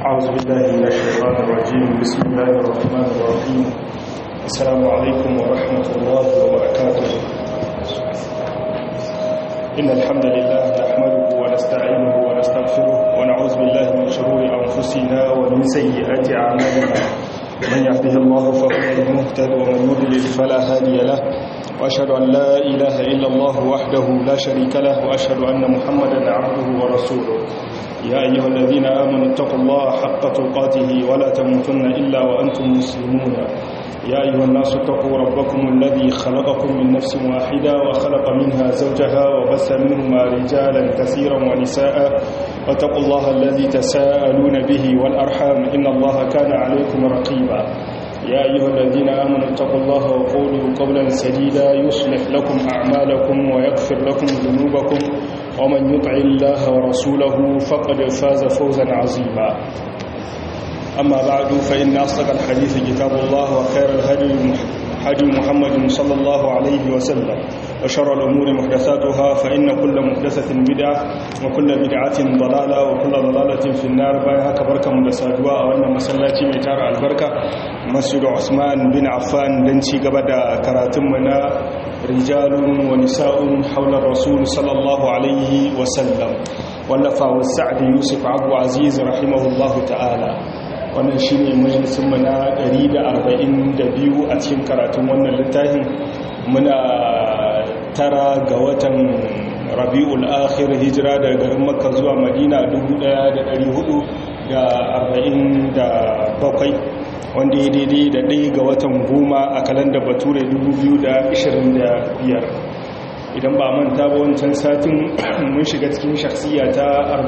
أعوذ بالله من الشيطان الرجيم بسم الله الرحمن الرحيم السلام عليكم ورحمة الله وبركاته إن الحمد لله نحمده ونستعينه ونستغفره ونعوذ بالله من شرور أنفسنا ومن سيئات أعمالنا من يهده الله فهو المهتد ومن يضلل فلا هادي له وأشهد أن لا إله إلا الله وحده لا شريك له وأشهد أن محمدا عبده ورسوله يا أيها الذين آمنوا اتقوا الله حق تقاته ولا تموتن إلا وأنتم مسلمون يا أيها الناس اتقوا ربكم الذي خلقكم من نفس واحدة وخلق منها زوجها وبث منهما رجالا كثيرا ونساء واتقوا الله الذي تساءلون به والأرحام إن الله كان عليكم رقيبا يا أيها الذين آمنوا اتقوا الله وقولوا قولا سديدا يصلح لكم أعمالكم ويغفر لكم ذنوبكم ومن يطع الله ورسوله فقد فاز فوزا عظيما أما بعد فإن أصدق الحديث كتاب الله وخير الهدي هدي محمد صلى الله عليه وسلم وشر الأمور محدثاتها فإن كل محدثة بدعة وكل بدعة ضلالة وكل ضلالة في النار بايها كبركة مدسادوا وأن مسلاتي ميتار البركة مسجد عثمان بن عفان لنشي قبدا كراتمنا رجال ونساء حول الرسول صلى الله عليه وسلم ولفا والسعد يوسف عبد عزيز رحمه الله تعالى wannan shi ne majalisunmu na 142 a cikin karatun wannan littafin muna tara ga watan rabi'ul akhir hijira daga garin makka zuwa madina 1447 wanda ya daidai da ɗaya ga watan goma a kalandar bature 2025 idan ba manta ba wancan satin mun shiga cikin shaksiya ta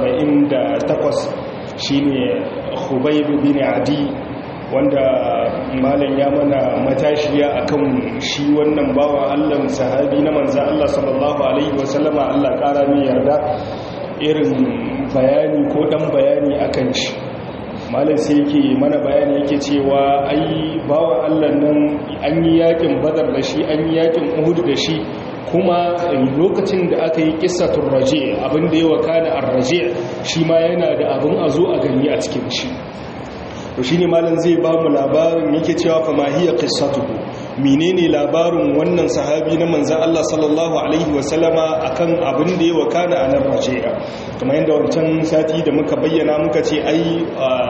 48 shine Khubayb bin Adi wanda malam ya mana matashiya akan shi wannan bawan Allah sahabi na manzo Allah sallallahu alaihi wasallama Allah kara mai yarda irin bayani ko dan bayani akan shi malam sai yake mana bayani yake cewa ai bawan Allah nan an yi yakin Badar da shi an yi yakin Uhud da shi kuma lokacin da aka yi kissatun raje abinda ya wakana a raje shi ma yana da abin a zo a gani a cikin shi to shine malam zai ba mu labarin yake cewa fa mahiya qissatuhu menene labarin wannan sahabi na manzon Allah sallallahu alaihi wasallama akan abin da ya wakana a nan raji'a kamar yadda wancan sati da muka bayyana muka ce ai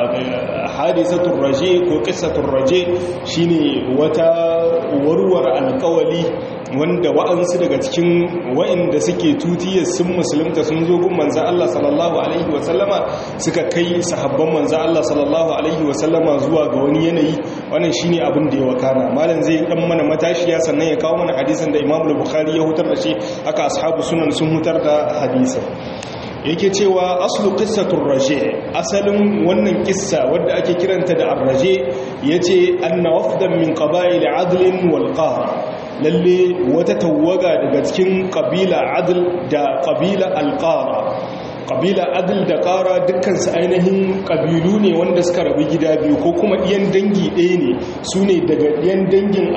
hadisatul raje ko qissatul raje shine wata warwar alƙawali wanda wa'ansu daga cikin wa'inda suke tutiyar sun musulunta sun zo gun manzan Allah sallallahu Alaihi wasallama suka kai sahabban manzan Allah sallallahu Alaihi wasallama zuwa ga wani yanayi wannan shi ne abin da ya wakana malam zai dan mana matashiya sannan ya kawo mana hadisan da imam bukhari ya hutar da shi haka ashabu sunan sun hutar da hadisan yake cewa aslu qissatur raje asalin wannan kissa wadda ake kiranta da ar-raje yace anna wafdan min qaba'il adl wal qahr lalle wata tawaga daga cikin kabila adl da kabila alqara kabila adl da qara dukkansu ainihin kabilu ne wanda suka rabu gida biyu ko kuma ɗiyan dangi ɗaya ne su ne daga ɗiyan dangin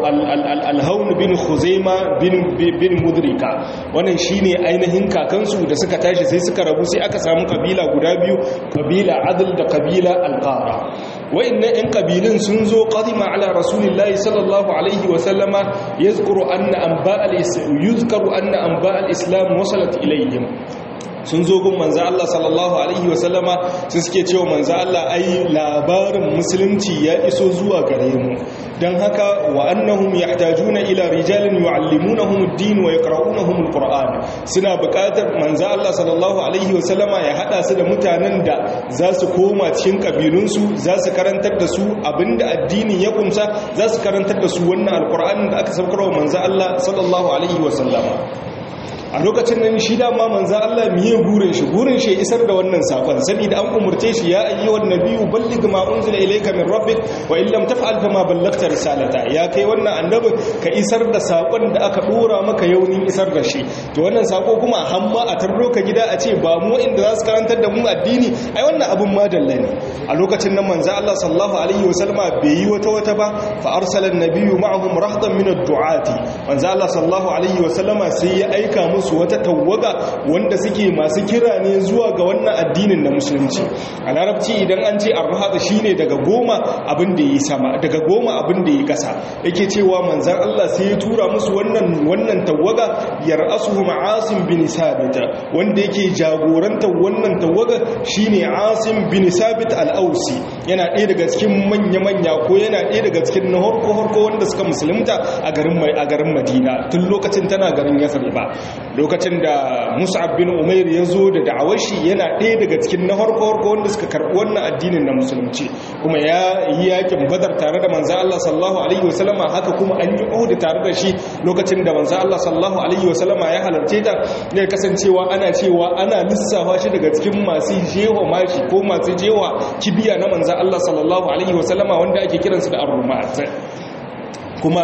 alhaun bin huzaima bin mudrika wannan shi ne ainihin kakansu da suka tashi sai suka rabu sai aka samu kabila guda biyu kabila adl da kabila alqara wa'annan 'yan kabilun sun zo qadima ala rasulillahi sallallahu alaihi wa sallama yazkuru anna anba al-islam yuzkaru anna anba al-islam wasalat ilayhim sun zo gun manzo Allah sallallahu alaihi wa sallama su suke cewa manzo Allah ai labarin musulunci ya iso zuwa gare mu dan haka wa annahum yahtajuna ila rijalin yuallimunahum ad-din wa yaqra'unahum al-qur'an suna buƙatar manzo Allah sallallahu alaihi wa sallama ya hada su da mutanen da za su koma cikin kabilunsu za su karantar da su abinda addinin ya kumsa za su karantar da su wannan alqur'anin da aka saukar wa manzo Allah sallallahu alaihi wa sallama a lokacin nan shi dama manzo Allah miye gurin shi gurin shi isar da wannan sakon saboda an umurce shi ya ayyuhan nabiyyu balligh ma unzila ilayka min rabbik wa in lam taf'al fama ballagta risalata ya kai wannan annabi ka isar da sakon da aka dora maka yaunin isar da shi to wannan sako kuma hamma a tarro ka gida a ce ba mu inda za su karantar da mu addini ai wannan abun madalla ne a lokacin nan manzo Allah sallallahu alaihi wasallama bai yi wata wata ba fa arsala an-nabiyyu ma'ahum rahdan min ad-du'ati manzo Allah sallallahu alaihi wasallama sai ya aika musu musu wata tawaga wanda suke masu kira ne zuwa ga wannan addinin na musulunci a larabci idan an ce arhada shine daga goma abin da yi sama daga goma abin da yi kasa yake cewa manzan Allah sai ya tura musu wannan wannan tawaga yar'asuhum asim bin sabit wanda yake jagoranta wannan tawaga shine asim bin sabit al-ausi yana ɗaya daga cikin manya-manya ko yana ɗaya daga cikin na harko-harko wanda suka musulunta a garin mai a garin madina tun lokacin tana garin yasar ba lokacin da mus'ab bin umair ya zo da da'awar shi yana ɗaya daga cikin na harko-harko wanda suka karɓi wannan addinin na musulunci kuma ya yi yakin badar tare da manzo Allah sallallahu alaihi wasallama haka kuma an yi uhud tare da shi lokacin da manzo Allah sallallahu alaihi wasallama ya halarce ta ne kasancewa ana cewa ana lissafa shi daga cikin masu jewa mashi ko masu jewa kibiya na manzo Allah sallallahu alaihi wasallama wanda ake kiransu da ar-rumat kuma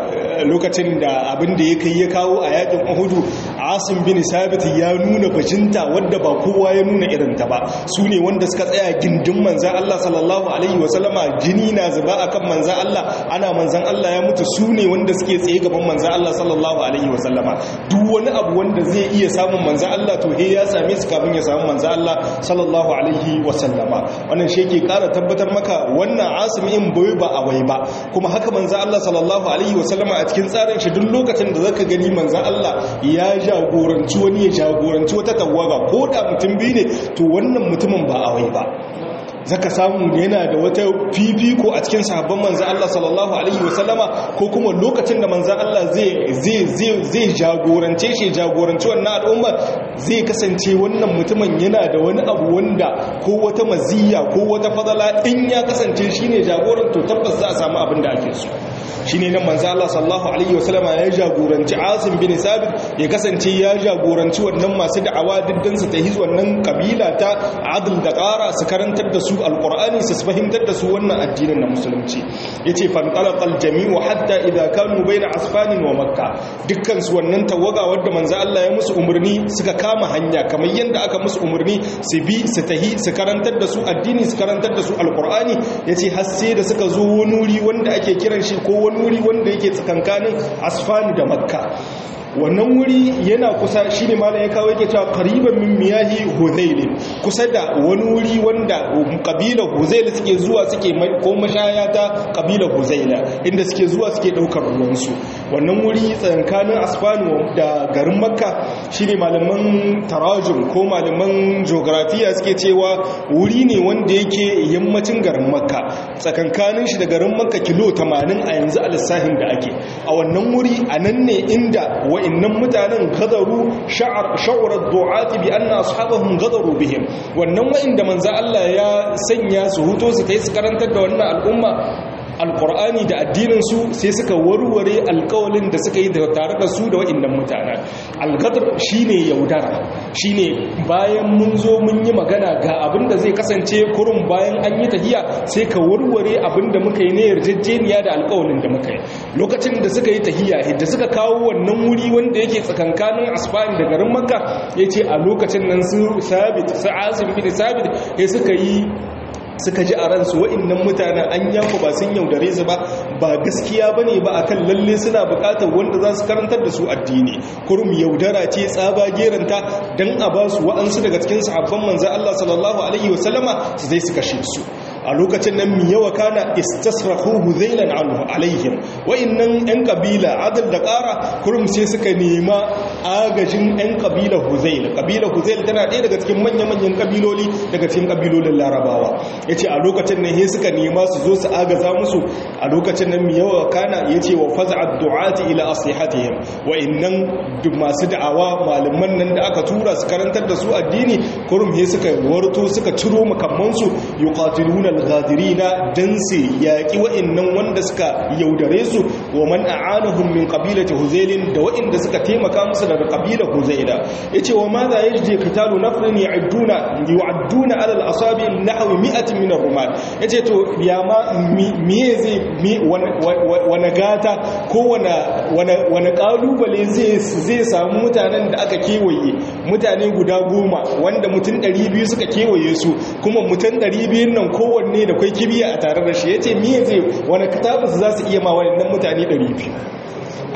lokacin da abin da ya kai ya kawo a yakin uhudu asim bin sabit ya nuna bajinta wadda ba kowa ya nuna irinta ba su ne wanda suka tsaya gindin manzan Allah sallallahu alaihi wasallama jini na zuba akan manzan Allah ana manzan Allah ya mutu su ne wanda suke tsaye gaban manzan Allah sallallahu alaihi wasallama duk wani abu wanda zai iya samun manzan Allah to he ya same su kafin ya samu manzan Allah sallallahu alaihi wasallama wannan shi yake kara tabbatar maka wannan asim in bai ba a wai ba kuma haka manzan Allah sallallahu alaihi wasallama a cikin tsarin shi duk lokacin da zaka gani manzan Allah ya jagoranci wani ya jagoranci wata tawaga ko da mutum biyu ne to wannan mutumin ba a wai ba zaka samu yana da wata fifiko a cikin sahabban manzan Allah sallallahu alaihi wasallama ko kuma lokacin da manzan Allah zai zai zai zai jagorance shi jagoranci wannan al'umma zai kasance wannan mutumin yana da wani abu wanda ko wata maziyya ko wata fadala in ya kasance shine jagoran to tabbas za a samu abin da ake so shine nan manzo Allah sallallahu alaihi wasallama ya jagoranci Asim bin Sabit ya kasance ya jagoranci wannan masu da'awa diddan su ta hiz wannan kabila ta Adl da Qara su karantar da su alqur'ani su fahimtar da su wannan addinin na musulunci yace fan qalaqal jami'u hatta idza kanu baina asfanin wa makka dukkan su wannan tawaga wanda manzo Allah ya musu umurni suka kama hanya kamar yanda aka musu umurni su bi su tahi su karantar da su addini su karantar da su alqur'ani yace har sai da suka zo wani wuri wanda ake kiran shi ko wani wuri wanda yake tsakankanin asfani da makka wannan wuri yana kusa shi ne malam ya kawo yake cewa qariban min miyahi huzail kusa da wani wuri wanda kabila huzail suke zuwa suke ko mashaya ta kabila huzail inda suke zuwa suke daukar ruwansu wannan wuri tsakankanin asfani da garin makka shine malaman tarajum ko malaman geografiya suke cewa wuri ne wanda yake yammacin garin makka tsakankanin shi da garin makka kilo 80 a yanzu a lissahin da ake a wannan wuri a nan ne inda wa'annan mutanen gadaru sha'urar du'ati bi anna ashabahum gadaru bihim wannan wa'inda manzo Allah ya sanya su huto su kai su karantar da wannan al'umma alkur'ani da addininsu sai suka warware alkawalin da suka yi tare da su da wa'innan mutanen algadar shine yaudara shine bayan mun zo mun yi magana ga abin da zai kasance kurun bayan an yi tahiya sai ka warware abin da muka yi na yarjejeniya da alkawalin da muka yi lokacin da suka yi tahiya da suka kawo wannan wuri wanda yake tsakankanin asfani da garin makka ya ce a lokacin nan su sabit su azim bin sabit ya suka yi suka ji a ransu wa'innan mutanen an yaku ba sun yaudare su ba ba gaskiya ba ne ba a kan lalle suna bukatar wanda za su karantar da su addini kurum yaudara ce tsaba geranta don a ba su wa'ansu daga cikin sahabban manzan Allah sallallahu alaihi wasallama su zai su kashe su a lokacin nan mi yawa kana istasrahu huzailan anhu alaihim wa'annan yan kabila adal da ƙara kurum sai suka nema agajin yan kabila huzail kabila huzail tana ɗaya daga cikin manya-manyan kabiloli daga cikin kabilolin larabawa yace a lokacin nan sai suka nema su zo su agaza musu a lokacin nan mi yawa kana yace wa faz'a du'ati ila asihatihim wa'annan masu da'awa malaman nan da aka tura su karantar da su addini kurum sai suka warto suka ciro makamansu yuqatiluna al-ghadirina dan su yaki wa'annan wanda suka yaudare su wa man a'anahum min qabilati huzailin da wa'anda suka taimaka musu daga qabilar huzaila yace wa ma za yaji qitalu nafrin ya'duna yu'adduna ala al-asabi nahwi mi'atin min ar-rumat yace to ya ma miye zai wani gata ko wani kalubale zai zai samu mutanen da aka kewaye mutane guda goma wanda mutum 200 suka kewaye su kuma mutum 200 nan kowanne da kwai kibiya a tare da shi ya ce miye zai wani katabus za su iya ma waɗannan mutane 200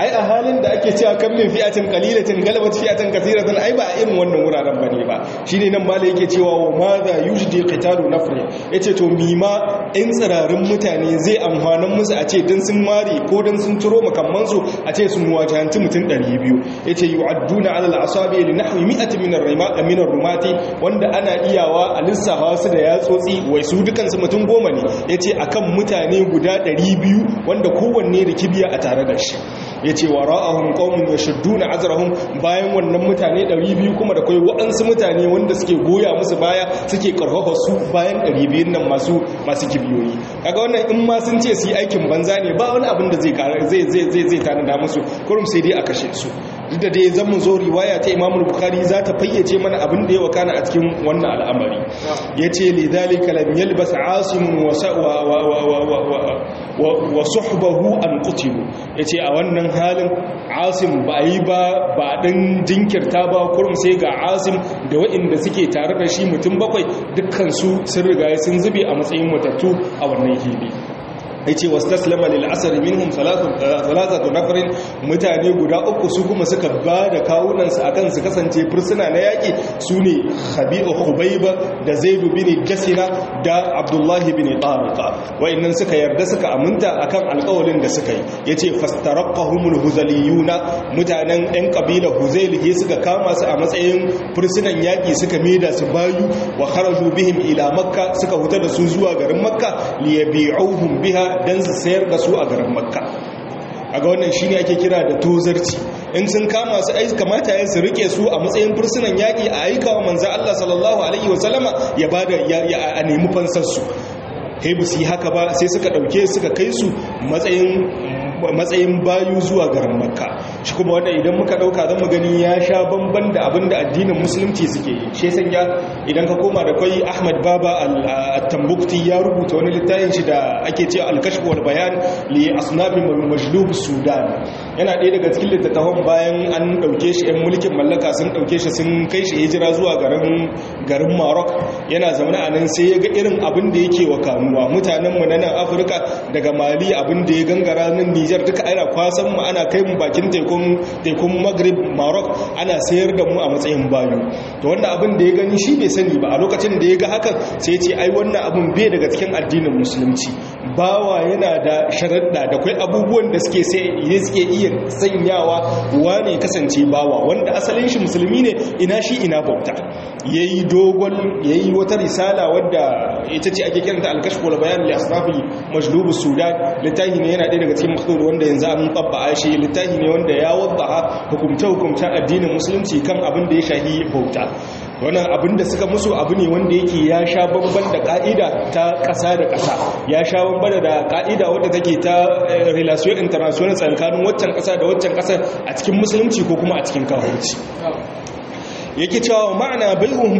ai a halin da ake cewa kan min fi'atin qalilatin galabat fi'atin kathiratan ai ba a irin wannan wuraren bane ba shine nan mala yake cewa wa madha yujdi qitalu nafri yace to mima in tsirarin mutane zai amfanan musu a ce dan sun mari ko dan sun turo makamman su a ce sun wajahanci mutum 200 yace yu'adduna ala al-asabi li nahwi mi'atin min ar-rima min ar-rumati wanda ana iyawa a lissafa su da yatsotsi wai su dukan su mutum goma ne yace akan mutane guda 200 wanda kowanne da kibiya a tare da shi yace wara'ahum qaumun yashudduna azrahum bayan wannan mutane 200 kuma da kai waɗansu mutane wanda suke goya musu baya suke karfafa su bayan 200 nan masu masu kibiyoyi kaga wannan in ma sun ce su yi aikin banza ne ba wani abin da zai zai zai zai tanada musu kurum sai dai a kashe su duk da dai zan mu zo riwaya ta Imam Bukhari za ta fayyace mana abin da ya wakana a cikin wannan al'amari yace lidhalika lam yalbas asim wa wa suhbahu an qutilu yace a wannan halin asim ba yi ba ba dan jinkirta ba kurum sai ga asim da waɗanda suke tare da shi mutum bakwai dukkan su sun riga sun zube a matsayin matattu a wannan hili yace wastaslama lil asr minhum thalathatu nafarin mutane guda uku su kuma suka ba da kawunan su akan su kasance fursuna na yaki sune khabi'u khubayba da zaid bin jasina da abdullah bin tariqa wayannan suka yarda suka aminta akan alƙawarin da suka yi yace fastaraqahumul huzaliyuna mutanen ɗan kabila huzail he suka kama su a matsayin fursunan yaki suka maida su bayu wa kharaju bihim ila makka suka huta da su zuwa garin makka liyabi'uhum biha don su sayar da su a garin makka a ga wannan shi ne ake kira da tozarci in sun kama su aiki kamata yin su rike su a matsayin fursunan yaƙi a aika wa manzan Allah sallallahu Alaihi wasallama ya ba da a nemi fansarsu haibu su yi haka ba sai suka ɗauke suka kai su matsayin bayu zuwa garin makka shi kuma wanda idan muka ɗauka zan mu gani ya sha bamban da abin da addinin musulunci suke yi shi sanya idan ka koma da kwai ahmad baba al-tambukti ya rubuta wani littafin shi da ake ce al-kashf wal bayan li asnafin majlub sudan yana ɗaya daga cikin littattafan bayan an ɗauke shi 'yan mulkin mallaka sun ɗauke shi sun kai shi hijira zuwa garin garin Maroc yana zaune a nan sai ya ga irin abin da yake wa kanuwa mutanen mu na nan Afirka daga Mali abin da ya gangara nan Niger duka ana kwasan mu ana kai mu bakin tekun tekun Maghrib Maroc ana sayar da mu a matsayin bayu to wannan abin da ya gani shi bai sani ba a lokacin da ya ga hakan sai ya ce ai wannan abin bai daga cikin addinin musulunci bawa yana da sharaɗa da kai abubuwan da suke sai suke iya sanyawa wane kasance bawa wanda asalin shi musulmi ne ina shi ina bauta yayi dogon yayi wata risala wadda ita ce ake kiranta al-kashf wal bayan li asrafi majlub sudan littafi ne yana ɗaya daga cikin makhdud wanda yanzu an tabba shi littafi ne wanda ya wadda hukumta hukumta addinin musulunci kan abin da ya shahi bauta wannan abin da suka musu abu ne wanda yake ya sha bamban da ka'ida ta ƙasa da ƙasa ya sha bamban da ka'ida wadda take ta relation international tsakanin waccan ƙasa da waccan ƙasa a cikin musulunci ko kuma a cikin kafirci yake cewa ma'ana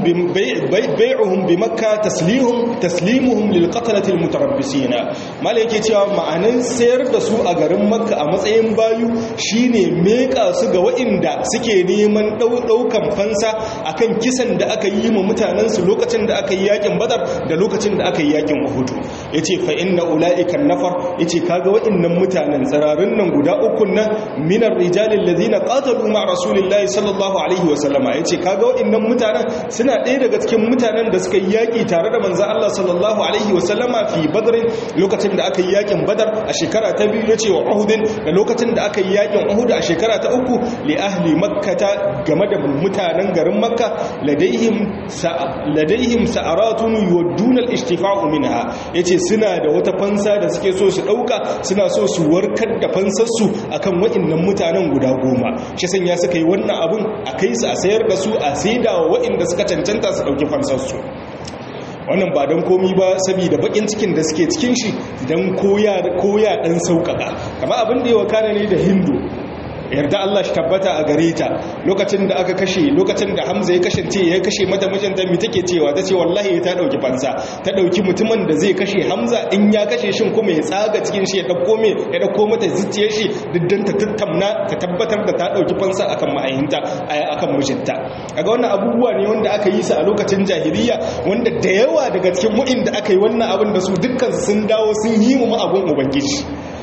bai'uhum bi makka taslihum taslimuhum lil qatlati al mutarabbisina mala yake cewa ma'anan sayar da su a garin makka a matsayin bayu shine meka su ga wa'inda suke neman daukan fansa akan kisan da aka yi ma mutanen su lokacin da aka yi yakin badar da lokacin da aka yi yakin uhud yace fa inna ulaika nafar yace kaga wa'innan mutanen tsararin nan guda uku nan minar rijali alladhina qatalu ma rasulillahi sallallahu alaihi wasallama yace kaga waɗannan mutanen suna ɗaya daga cikin mutanen da suka yi yaƙi tare da manzan Allah sallallahu alaihi wasallama fi badrin lokacin da aka yi yaƙin badar a shekara ta biyu ya ce wa uhudin da lokacin da aka yi yaƙin uhud a shekara ta uku li ahli makkata game da mutanen garin makka ladaihim ladaihim sa'aratun yuwadduna al-ishtifa'u minha yace suna da wata fansa da suke so su dauka suna so su warkar da fansar su akan waɗannan mutanen guda goma shi sanya suka yi wannan abun a kai su a sayar da su a saida wa waɗanda suka cancanta su ɗauki fansarsu wannan ba don komi ba saboda bakin cikin da suke cikin shi don koya ɗan sauƙaƙa kama abin da yawa kane ne da hindu yarda Allah shi tabbata a gare ta lokacin da aka kashe lokacin da Hamza ya kashe ce ya kashe mata mijinta mi take cewa ta ce wallahi ta dauki fansa ta dauki mutumin da zai kashe Hamza in ya kashe shin kuma ya tsaga cikin shi ya dauko me ya dauko mata zuciyar shi diddan ta tattamna ta tabbatar da ta dauki fansa akan ma'ayinta akan mijinta kaga wannan abubuwa ne wanda aka yi su a lokacin jahiliya wanda da yawa daga cikin mu'in da aka yi wannan abin da su dukkan sun dawo sun yi mu abun ubangiji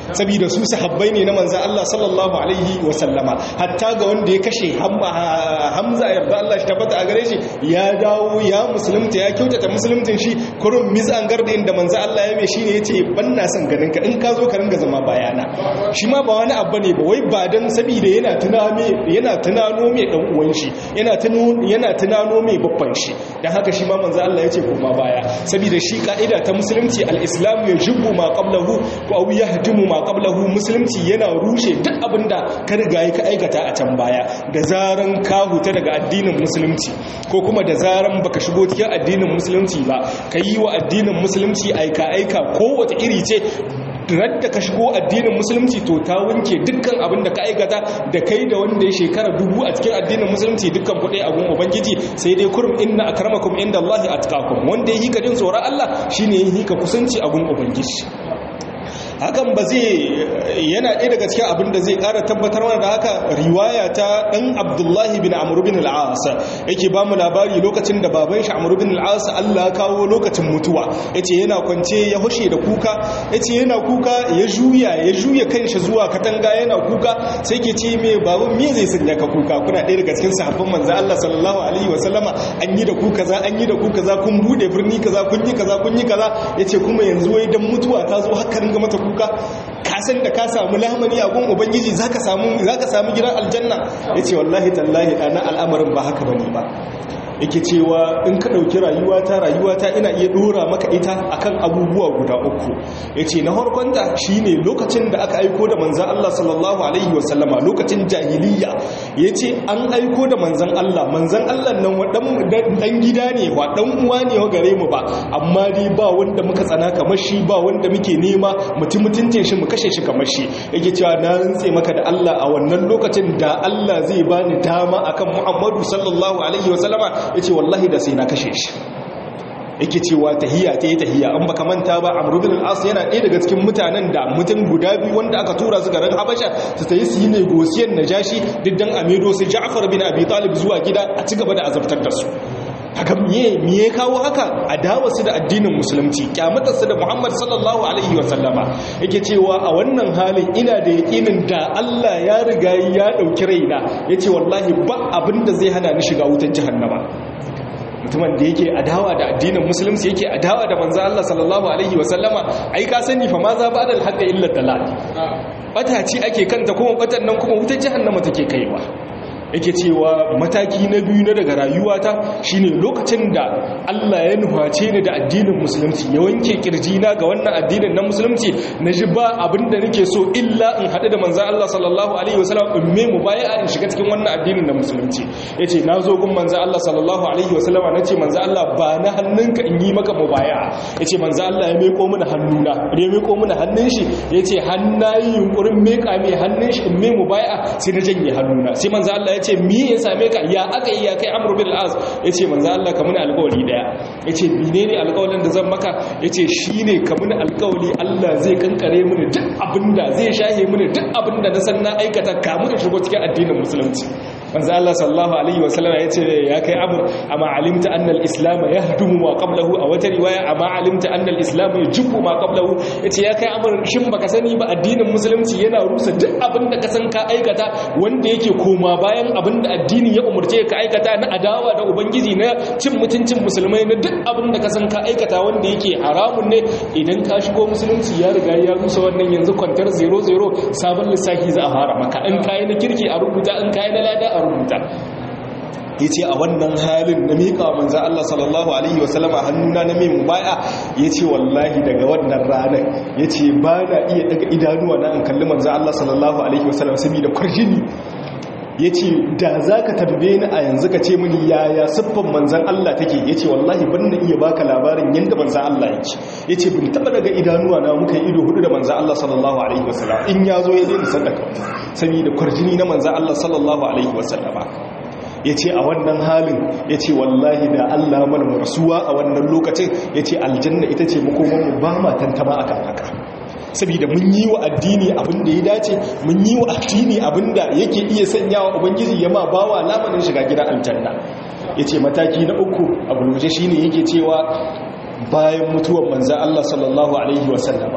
saboda su sahabbai ne na manzan Allah sallallahu alaihi wasallama hatta ga wanda ya kashe hamza yarda Allah shi tabbata a gare shi ya dawo ya musulunta ya kyautata musuluntin shi kurun mizan gardin da manzan Allah ya mai shi ne ya ce ban na son ganin ka in ka zo ka ringa zama bayana shi ma ba wani abu ne ba wai ba don saboda yana tunano yana tunano mai dan uwan shi yana tunano yana tunano mai babban shi dan haka shi ma manzan Allah ya ce koma baya saboda shi ka'ida ta musulunci al-islam yajibu ma qablahu ko aw yahdimu ma qablahu musulunci yana rushe duk abinda ka riga ka aikata a can baya da zaran ka huta daga addinin musulunci ko kuma da zaran baka shigo cikin addinin musulunci ba ka yi wa addinin musulunci aika aika kowace iri ce radda ka shigo addinin musulunci to ta wanke dukkan abin da ka aikata da kai da wanda ya shekara dubu a cikin addinin musulunci dukkan kuɗi a gun ubangiji sai dai kurum inna akramakum inda Allah atqakum wanda ya hika jin tsoron Allah shine ya hika kusanci a gun ubangiji hakan ba zai yana ɗaya daga cikin abin da zai ƙara tabbatar mana da haka riwaya ta ɗan abdullahi bin amur bin al'as yake ba mu labari lokacin da baban shi amur bin al'as allah kawo lokacin mutuwa ya ce yana kwance ya hushe da kuka ya ce yana kuka ya juya ya juya kan shi zuwa katanga yana kuka sai ke ce mai baban me zai sanya ka kuka kuna ɗaya daga cikin sahabban manzan allah sallallahu alaihi wasallama an yi da ku kaza an yi da ku kaza kun buɗe birni kaza kun yi kaza kun yi kaza ya ce kuma yanzu wai dan mutuwa ta zo haka ringa mata kuka ka san da ka samu lamani a gun ubangiji zaka samu zaka samu gidan aljanna yace wallahi tallahi ana al'amarin ba haka bane ba yake cewa in ka ɗauki rayuwata rayuwata ina iya ɗora maka ita akan abubuwa guda uku ya ce na harkonta shi ne lokacin da aka aiko da manzan Allah sallallahu Alaihi wasallama lokacin jahiliya ya ce an aiko da manzan Allah manzan Allah nan ɗan gida ne wa ɗan uwa ne wa gare mu ba amma dai ba wanda muka tsana kamar shi ba wanda muke nema mutum mutuncin shi mu kashe shi kamar shi yake cewa na rantse maka da Allah a wannan lokacin da Allah zai bani dama akan Muhammadu sallallahu alaihi wasallama ya ce wallahi da sai na kashe shi yake cewa tahiya ta yi tahiya an baka manta ba amru bin al-as yana ɗaya daga cikin mutanen da mutum guda biyu wanda aka tura su garin habasha su tayi su yi negosiyan najashi diddan amedo su ja'far bin abi talib zuwa gida a ci gaba da azabtar da su haka miye miye kawo haka adawa su da addinin musulunci kyamatar su da Muhammad sallallahu alaihi wa sallama yake cewa a wannan halin ina da yakinin da Allah ya riga ya dauki raina yace wallahi ba abinda zai hana ni shiga wutar jahannama mutumin da yake adawa da addinin musulunci yake adawa da manzo Allah sallallahu alaihi wa sallama ai ka sani fa ma za ba da haqqa illa dalal bata ce ake kanta kuma batan nan kuma wutar jahannama take kaiwa yake cewa mataki na biyu na daga rayuwata shine lokacin da Allah ya nuface ni da addinin musulunci ya wanke kirjina ga wannan addinin na musulunci na ji ba abinda nake so illa in haɗu da manzan Allah sallallahu alaihi wasallam in me mu baya in shiga cikin wannan addinin na musulunci yace na zo gun manzan Allah sallallahu alaihi wasallam nace manzan Allah ba na hannunka in yi maka mubaya yace manzan Allah ya meko mini hannuna ya meko mini hannun shi yace hannayi yunkurin meka mai hannun shi in me mubaya sai na janye hannuna sai manzan Allah ya ce mi ya same ka ya aka yi ya kai amur bin al'az ya ce manzan Allah ka muni alkawali daya ya ce mine ne alkawalin da zan maka ya ce shi ne ka muni alkawali Allah zai kankare mini duk abinda zai shahe mini duk abinda na san na aikata kamun shigo cikin addinin musulunci manzo Allah sallallahu alaihi wasallam ya ce ya kai amur amma alimta anna al-islam yahdumu ma qablahu a wata riwaya amma alimta anna al-islam yajibu ma qablahu yace ya kai amur shin baka sani ba addinin musulunci yana rusa duk abin da ka san ka aikata wanda yake koma bayan abin da addini ya umurce ka aikata na adawa da ubangiji na cin mutuncin musulmai na duk abin da ka san ka aikata wanda yake haramun ne idan ka shigo musulunci ya riga ya rusa wannan yanzu kwantar 00 sabon lissafi za a fara maka in kai na kirki a rubuta in kai na lada a rubuta ya ce a wannan halin na miƙa manzan Allah sallallahu Alaihi wasallama hannuna na mai mubaya ya ce wallahi daga wannan ranar ya ce ba na iya daga idanuwa na an kalli manzan Allah sallallahu Alaihi wasallama saboda kwarjini ya ce da za ka tambaye ni a yanzu ka ce mini yaya siffan manzan Allah take ya ce wallahi ban na iya baka labarin yadda manzan Allah yake ya ce bin taɓa daga idanuwa na muka yi ido hudu da manzan Allah sallallahu Alaihi wasallama in ya zo ya zai sadaka saboda kwarjini na manzan Allah sallallahu Alaihi wasallama ya ce a wannan halin ya ce wallahi da Allah mana rasuwa a wannan lokacin ya ce aljanna ita ce makomanmu ba ma tantama a kan haka saboda mun yi wa addini abin da ya dace mun yi wa addini abin da yake iya sanya wa ubangiji ya ma bawa lamarin shiga gidan aljanna ya ce mataki na uku a gulguje shine yake cewa bayan mutuwar manzan Allah sallallahu alaihi wasallama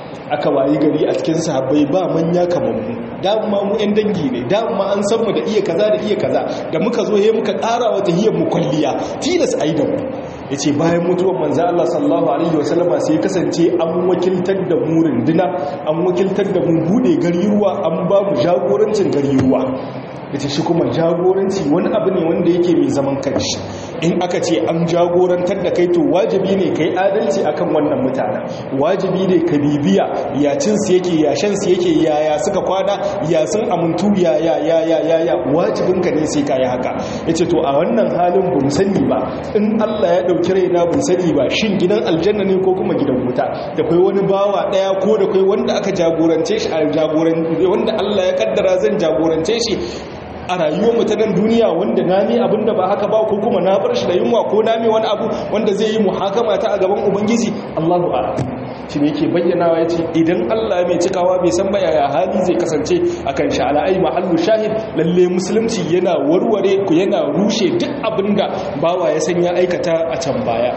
aka wayi gari a cikin sahabbai ba manya kamar mu dama mu yan dangi ne dama an san mu da iya kaza da iya kaza da muka zo he muka ƙara wata hiyar mu kwalliya tilas ai da mu yace bayan mutuwar manzo Allah sallallahu alaihi wasallama sai kasance an wakiltar da mu runduna an wakiltar da mu bude gari ruwa an ba mu jagorancin gari ruwa yace shi kuma jagoranci wani abu ne wanda yake mai zaman kanshi in aka ce an jagorantar da kai to wajibi ne kai adalci akan wannan mutanen wajibi ne ka bibiya ya cin su yake ya shan su yake ya ya suka kwana ya sun amuntu ya ya ya ya ya ya wajibin ka ne sai kai haka yace to a wannan halin bun sani ba in Allah ya dauki raina bun sani ba shin gidan aljanna ne ko kuma gidan wuta da kai wani bawa daya ko da kai wanda aka jagorance shi a jagoran wanda Allah ya kaddara zan jagorance shi a rayuwar mu ta nan duniya wanda na mi abin da ba haka ba ko kuma na bar shi da yunwa ko na mi wani abu wanda zai yi muhakama ta a gaban ubangiji Allahu a'lam shi ne yake bayyanawa yace idan Allah mai cikawa bai san ba yaya hali zai kasance akan shi ala ai mahallu shahid lalle musulunci yana warware ku yana rushe duk abinda bawa ya san ya aikata a can baya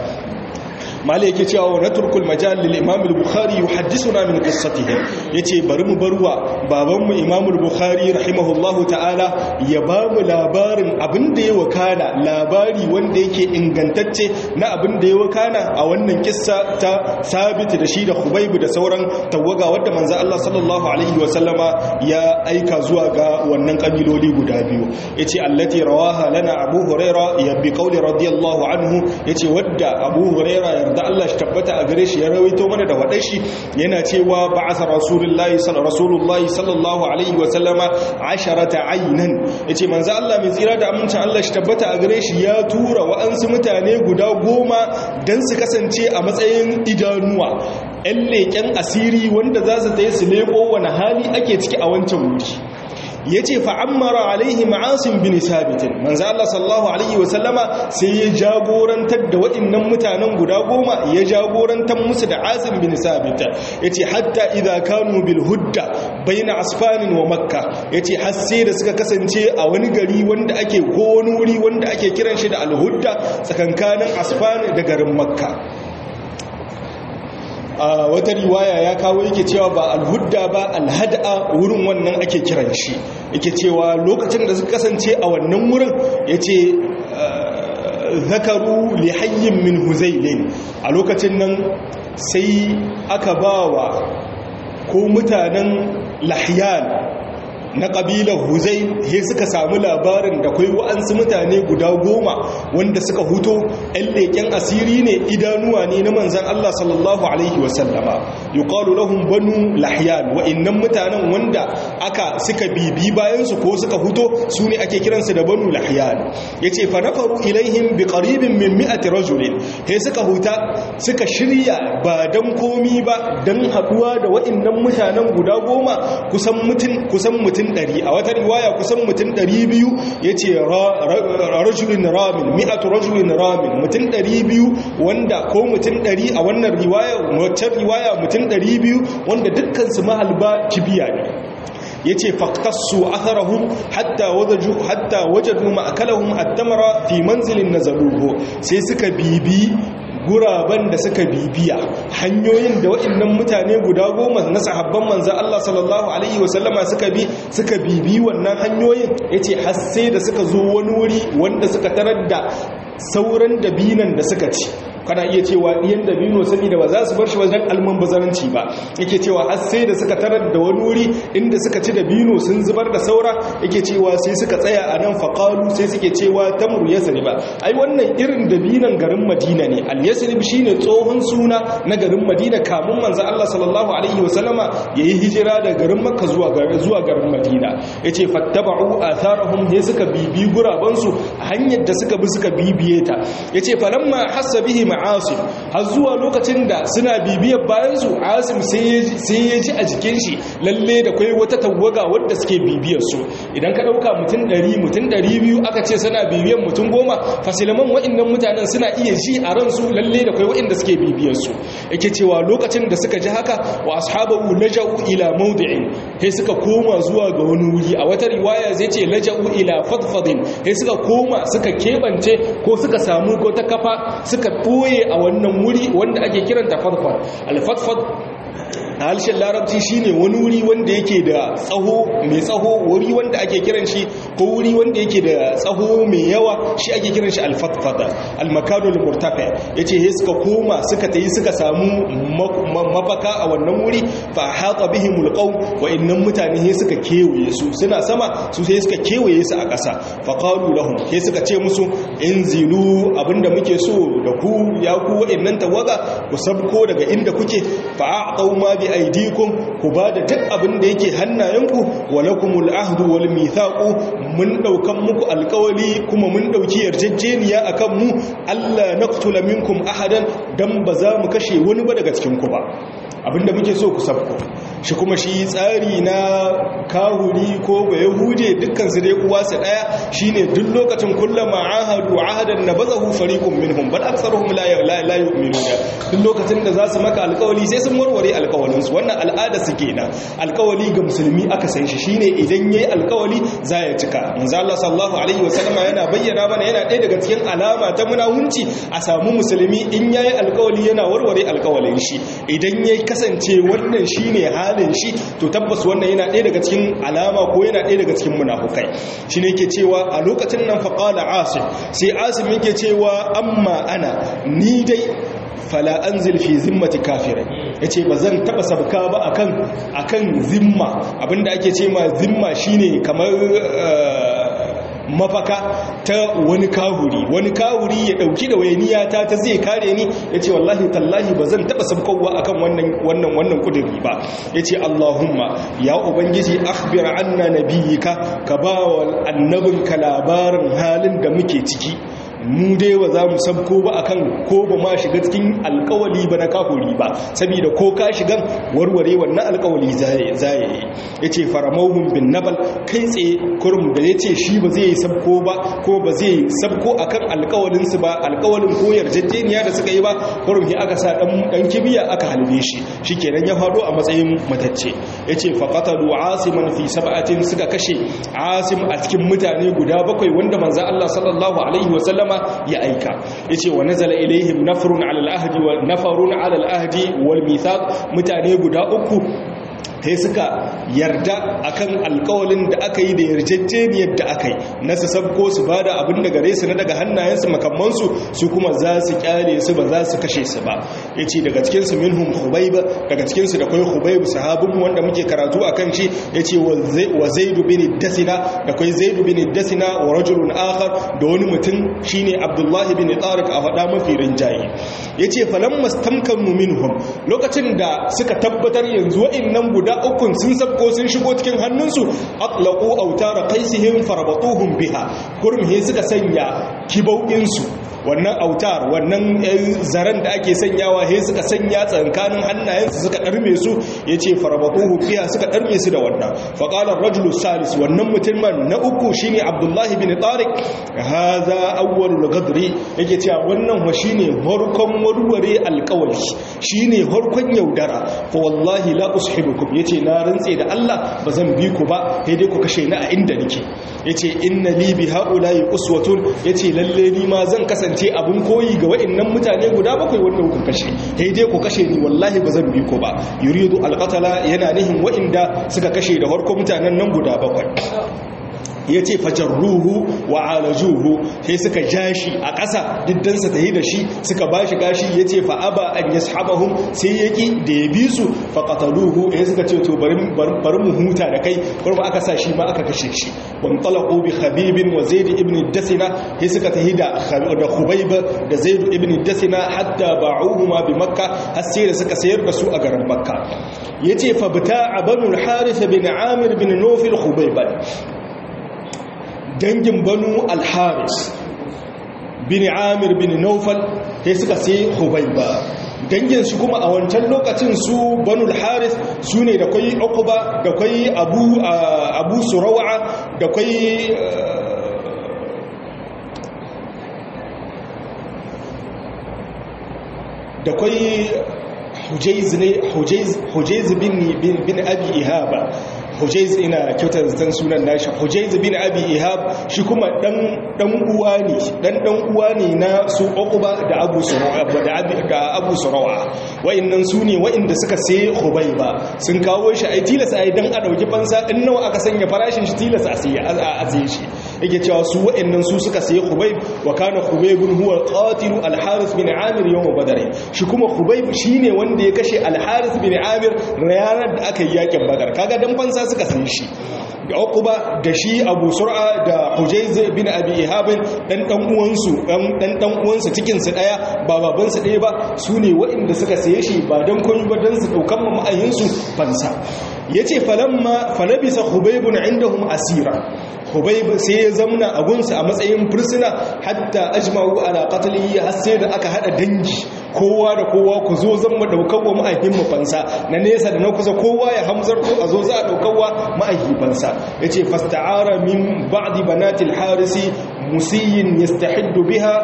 mali yake cewa wa naturkul majal lil imam al-bukhari yuhaddithuna min qissatihim yace bari mu barwa baban mu imam al-bukhari rahimahullahu ta'ala ya ba mu labarin abin da ya wakana labari wanda yake ingantacce na abin da ya wakana a wannan kissa ta sabit da shi da khubayb da sauran tawaga wanda manzo Allah sallallahu alaihi wa sallama ya aika zuwa ga wannan kabiloli guda biyu yace allati rawaha lana abu huraira ya bi qawli radiyallahu anhu yace wadda abu huraira yarda Allah shi tabbata a gare shi ya rawaito mana da wadai shi yana cewa ba'asa rasulullahi rasulullahi sallallahu alaihi wa sallama asharata aynan yace manzo Allah mai tsira da amincin Allah shi tabbata a gare shi ya tura wa'ansu mutane guda goma dan su kasance a matsayin idanuwa ƴan leƙen asiri wanda za su ta yi su leƙo wani hali ake ciki a wancan wuri ya ce fa'ammara alaihi ma'asin bin sabitin manzo Allah sallallahu alaihi wasallama sai ya jagorantar da waɗannan mutanen guda goma ya jagorantar musu da asin bin sabita ya ce hatta idan kanu bil hudda baina asfanin wa makka ya ce hasse da suka kasance a wani gari wanda ake ko wani wuri wanda ake kiran shi da alhudda tsakankanin asfani da garin makka a wata riwaya ya kawo yake cewa ba alhudda ba alhada wurin wannan ake kiran shi yake cewa lokacin da suka kasance a wannan wurin ya ce zakaru lihayyin min huzailin a lokacin nan sai aka ba wa ko mutanen lahyan na ƙabilar huzai he suka samu labarin da kwai wa'ansu mutane guda goma wanda suka huto 'yan leƙen asiri ne idanuwa ne na manzan Allah sallallahu Alaihi wasallama yi ƙalu lahun banu lahiyan wa'innan mutanen wanda aka suka bibi bayansu ko suka huto su ne ake kiransu da banu lahiyan ya ce fa nafaru ilaihim bi ƙaribin min mi'ati rajulin he suka huta suka shirya ba don komi ba don haɗuwa da wa'innan mutanen guda goma kusan mutum mutum ɗari a wata riwaya kusan mutum ɗari biyu ya ce rajulun ramin mi'atu rajulun ramin mutum ɗari biyu wanda ko mutum ɗari a wannan riwaya wacce riwaya mutum ɗari biyu wanda dukkansu mahalba kibiya ne ya ce faktassu atharahum hatta wajadu hatta wajadu ma'akalahum at-tamara fi manzilin nazaluhu sai suka bibi guraben da suka bibiya hanyoyin da waɗannan mutane guda goma na sahabban manzan Allah sallallahu Alaihi wasallama suka bi suka bibi wannan hanyoyin ya ce hasse da suka zo wani wuri wanda suka tarar da sauran dabinan da suka ci kana iya cewa ɗiyan dabino saboda ba za su bar shi wajen alman bazaranci ba yake cewa har sai da suka tarar da wani wuri inda suka ci dabino sun zubar da saura yake cewa sai suka tsaya a nan faƙalu sai suke cewa tamru yasrib ba ai wannan irin dabinan garin madina ne al yasrib shine tsohon suna na garin madina kamun manzo Allah sallallahu alaihi wasallama yayi hijira daga garin makka zuwa garin zuwa garin madina yace fattaba'u atharahum ne suka bibi guraban su hanyar da suka bi suka bibiye ta yace falamma hassa bihi asim har zuwa lokacin da suna bibiyar bayansu asim sai ya ji a jikin shi lalle da kwai wata tawaga wadda suke bibiyar su idan ka dauka mutum 100 mutum 200 aka ce suna bibiyar mutum goma fasilaman wa'annan mutanen suna iya ji a ransu lalle da kwai wa'anda suke bibiyar su yake cewa lokacin da suka ji haka wa ashabu laja'u ila mawdi'in sai suka koma zuwa ga wani wuri a wata riwaya zai ce laja'u ila fadfadin sai suka koma suka kebance ko suka samu ko ta kafa suka ɓoye a wannan wuri wanda ake kiranta fatfad alfatfad a harshen larabci shine wani wuri wanda yake da tsaho mai tsaho wuri wanda ake kiran shi ko wuri wanda yake da tsaho mai yawa shi ake kiran shi alfatfata almakanul murtafa yace he suka koma suka tayi suka samu mafaka a wannan wuri fa hata bihimul qawm wa innam mutane he suka kewaye su suna sama su sai suka kewaye su a ƙasa fa qalu lahum he suka ce musu inzilu abinda muke so da ku ya ku wa'annan tawaga ku sabko daga inda kuke fa a'tau ma bi aydikum ku bada duk abin da yake hannayenku walakumul ahdu wal mithaqu mun daukan muku alkawali kuma mun dauki yarjejeniya akan mu Allah naqtula minkum ahadan dan ba za mu kashe wani ba daga cikin ku ba abinda muke so ku sabko shi kuma shi tsari na kahuri ko ba yahude dukkan su dai uwa su daya shine duk lokacin kullama ahadu ahadan nabazahu fariqun minhum bal aktharuhum la la yu'minuna duk lokacin da za su maka alkawali sai sun warware alkawalin su wannan al'ada su kenan alkawali ga musulmi aka san shi shine idan yayi alkawali za ya cika manzo Allah sallallahu alaihi wasallam yana bayyana mana yana ɗaya daga cikin alama ta munawunci a samu musulmi in yayi alkawali yana warware alkawalin shi idan yayi kasance wannan shine halin shi to tabbas wannan yana ɗaya daga cikin alama ko yana ɗaya daga cikin munafukai shine yake cewa a lokacin nan faqala asim sai asim yake cewa amma ana ni dai fala anzil fi zimmati kafirin yace bazan taba sabka ba akan akan zimma abinda ake ce ma zimma shine kamar mafaka ta wani kahuri wani kahuri ya dauki da wayaniya ta ta zai kare ni yace wallahi tallahi bazan taba sabkowa akan wannan wannan wannan kudiri ba yace allahumma ya ubangiji akhbir anna nabiyika ka ba wa annabinka labarin halin da muke ciki mu dai ba za mu sabko ba akan ko ba ma shiga cikin alkawali ba na kahuri ba saboda ko ka shigan warware wannan alkawali zaye yi ya ce faramauhun bin nabal kai tsaye kurum da ya ce shi ba zai yi sabko ba ko ba zai sabko akan alkawalinsu ba alkawalin ko yarjejeniya da suka yi ba kurum ya aka sa dan kibiya aka halbe shi shi kenan ya faɗo a matsayin matacce ya ce faƙatalu asiman fi sab'atin suka kashe asim a cikin mutane guda bakwai wanda manzo Allah sallallahu alaihi wasallama ya aika yace wa nazala ilaihim nafrun ala al-ahdi wa nafarun ala al-ahdi wal mithaq mutane guda uku sai suka yarda akan alkawalin da aka yi da yarjejeniyar da aka yi na su sabko su ba da abin da gare su na daga hannayensu makamansu su kuma za su kyale su ba za su kashe su ba ya ce daga cikinsu minhum hubaib daga cikinsu da kwai hubaib sahabinmu wanda muke karatu a kan shi ya ce wa zaidu bin dasina da kwai zaidu bin dasina wa rajulun akhar da wani mutum shine abdullahi bin tariq a faɗa mafi rinjaye ya ce falamma stamkanu minhum lokacin da suka tabbatar yanzu wa'annan guda ukun sun sabko sun shigo cikin hannunsu atlaqu autara qaisihim farabatuhum biha kurum he suka sanya kibauinsu wannan autar wannan zaren da ake sanyawa he suka sanya tsankanin hannayensu suka darme su yace farabatuhum biha suka darme su da wannan faqala ar-rajulu salis wannan mutumin na uku shine abdullahi bin tariq hadha awwalul ghadri yake cewa wannan wa shine harkon warware alqawli shine harkon yaudara fa wallahi la ushibukum yace na rantse da Allah bazan bi ku ba sai dai ku kashe ni a inda nake yace inna li bi haula'i uswatun yace lalle ni ma zan kasance abun koyi ga wa'annan mutane guda bakwai wanda kuka kashe sai dai ku kashe ni wallahi bazan bi ku ba yuridu alqatala yana nihin wa'inda suka kashe da harko mutanen nan guda bakwai ya ce fajarruhu wa alajuhu sai suka ja shi a ƙasa diddansa ta yi da shi suka ba shi gashi ya ce fa'aba an ya sahabahun sai ya ƙi da ya bi su faƙataluhu ya suka ce to bari mu huta da kai kuma aka sa shi ma aka kashe shi ban talaƙo bi habibin wa zaidu ibn dasina sai suka ta yi da hubaiba da zaidu ibn dasina hatta ba'uhu ma bi makka har sai da suka sayar da su a garin makka ya ce fa bita a banu harisa bin amir bin nofil hubaiba dangin banu alharis bin amir bin naufal sai suka sai hubaiba dangin su kuma a wancan lokacin su banu alharis su ne da kwai ukuba da kwai abu abu surawa da kwai da kwai hujaiz ne hujaiz bin bin abi ihaba hujaiz ina kyautar zan sunan nashi hujaiz bin abi ihab shi kuma dan dan uwa ne dan dan uwa ne na su uquba da abu surawa da abi da abu surawa wa'annan su ne wa'anda suka sai hubayba sun kawo shi ai tilasa ai dan a dauki fansa in nawa aka sanya farashin shi tilasa a sai a sai shi yake cewa su wa'annan su suka sai hubayb wa kana hubayb huwa qatil al-harith bin amir yawm badr shi kuma hubayb shine wanda ya kashe al-harith bin amir ranar da aka yi yakin badar kaga dan fansa suka san shi da uquba da shi abu sur'a da hujayz bin abi ihab dan dan uwansu dan dan dan uwansu cikin su daya ba baban su daya ba sune waɗanda suka saye shi ba dan komai ba dan su daukan ma'ayin su fansa yace falamma falabisa hubaybun indahum asira hubayb sai ya zamna a gunsa a matsayin fursuna hatta ajma'u ala qatlihi har sai da aka hada dangi kowa da kowa ku zo zan mu daukar wa ma'aikin mu fansa na nesa da na kusa kowa ya hamzar ko a zo za a daukar wa ma'aikin fansa yace fasta'ara min ba'di banatil harisi musiyin yastahiddu biha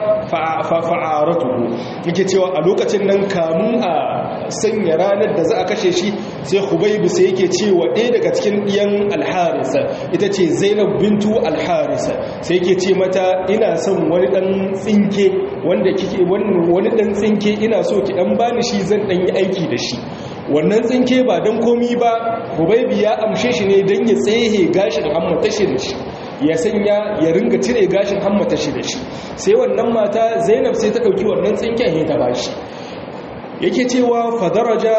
fa'aratuhu yake cewa a lokacin nan kamun a sanya ranar da za a kashe shi sai hubaibu sai yake cewa ɗaya daga cikin ɗiyan alharisa ita ce zainab bintu alharisa sai yake ce mata ina son wani ɗan tsinke wanda kike wani ɗan tsinke ina so ki ɗan bani shi zan ɗan yi aiki da shi wannan tsinke ba don komi ba hubaibu ya amshe shi ne don ya tsehe gashin hammata shi da shi ya sanya ya ringa cire gashin hammata shi da shi sai wannan mata zainab sai ta ɗauki wannan tsinken ya ta bashi yake cewa fadaraja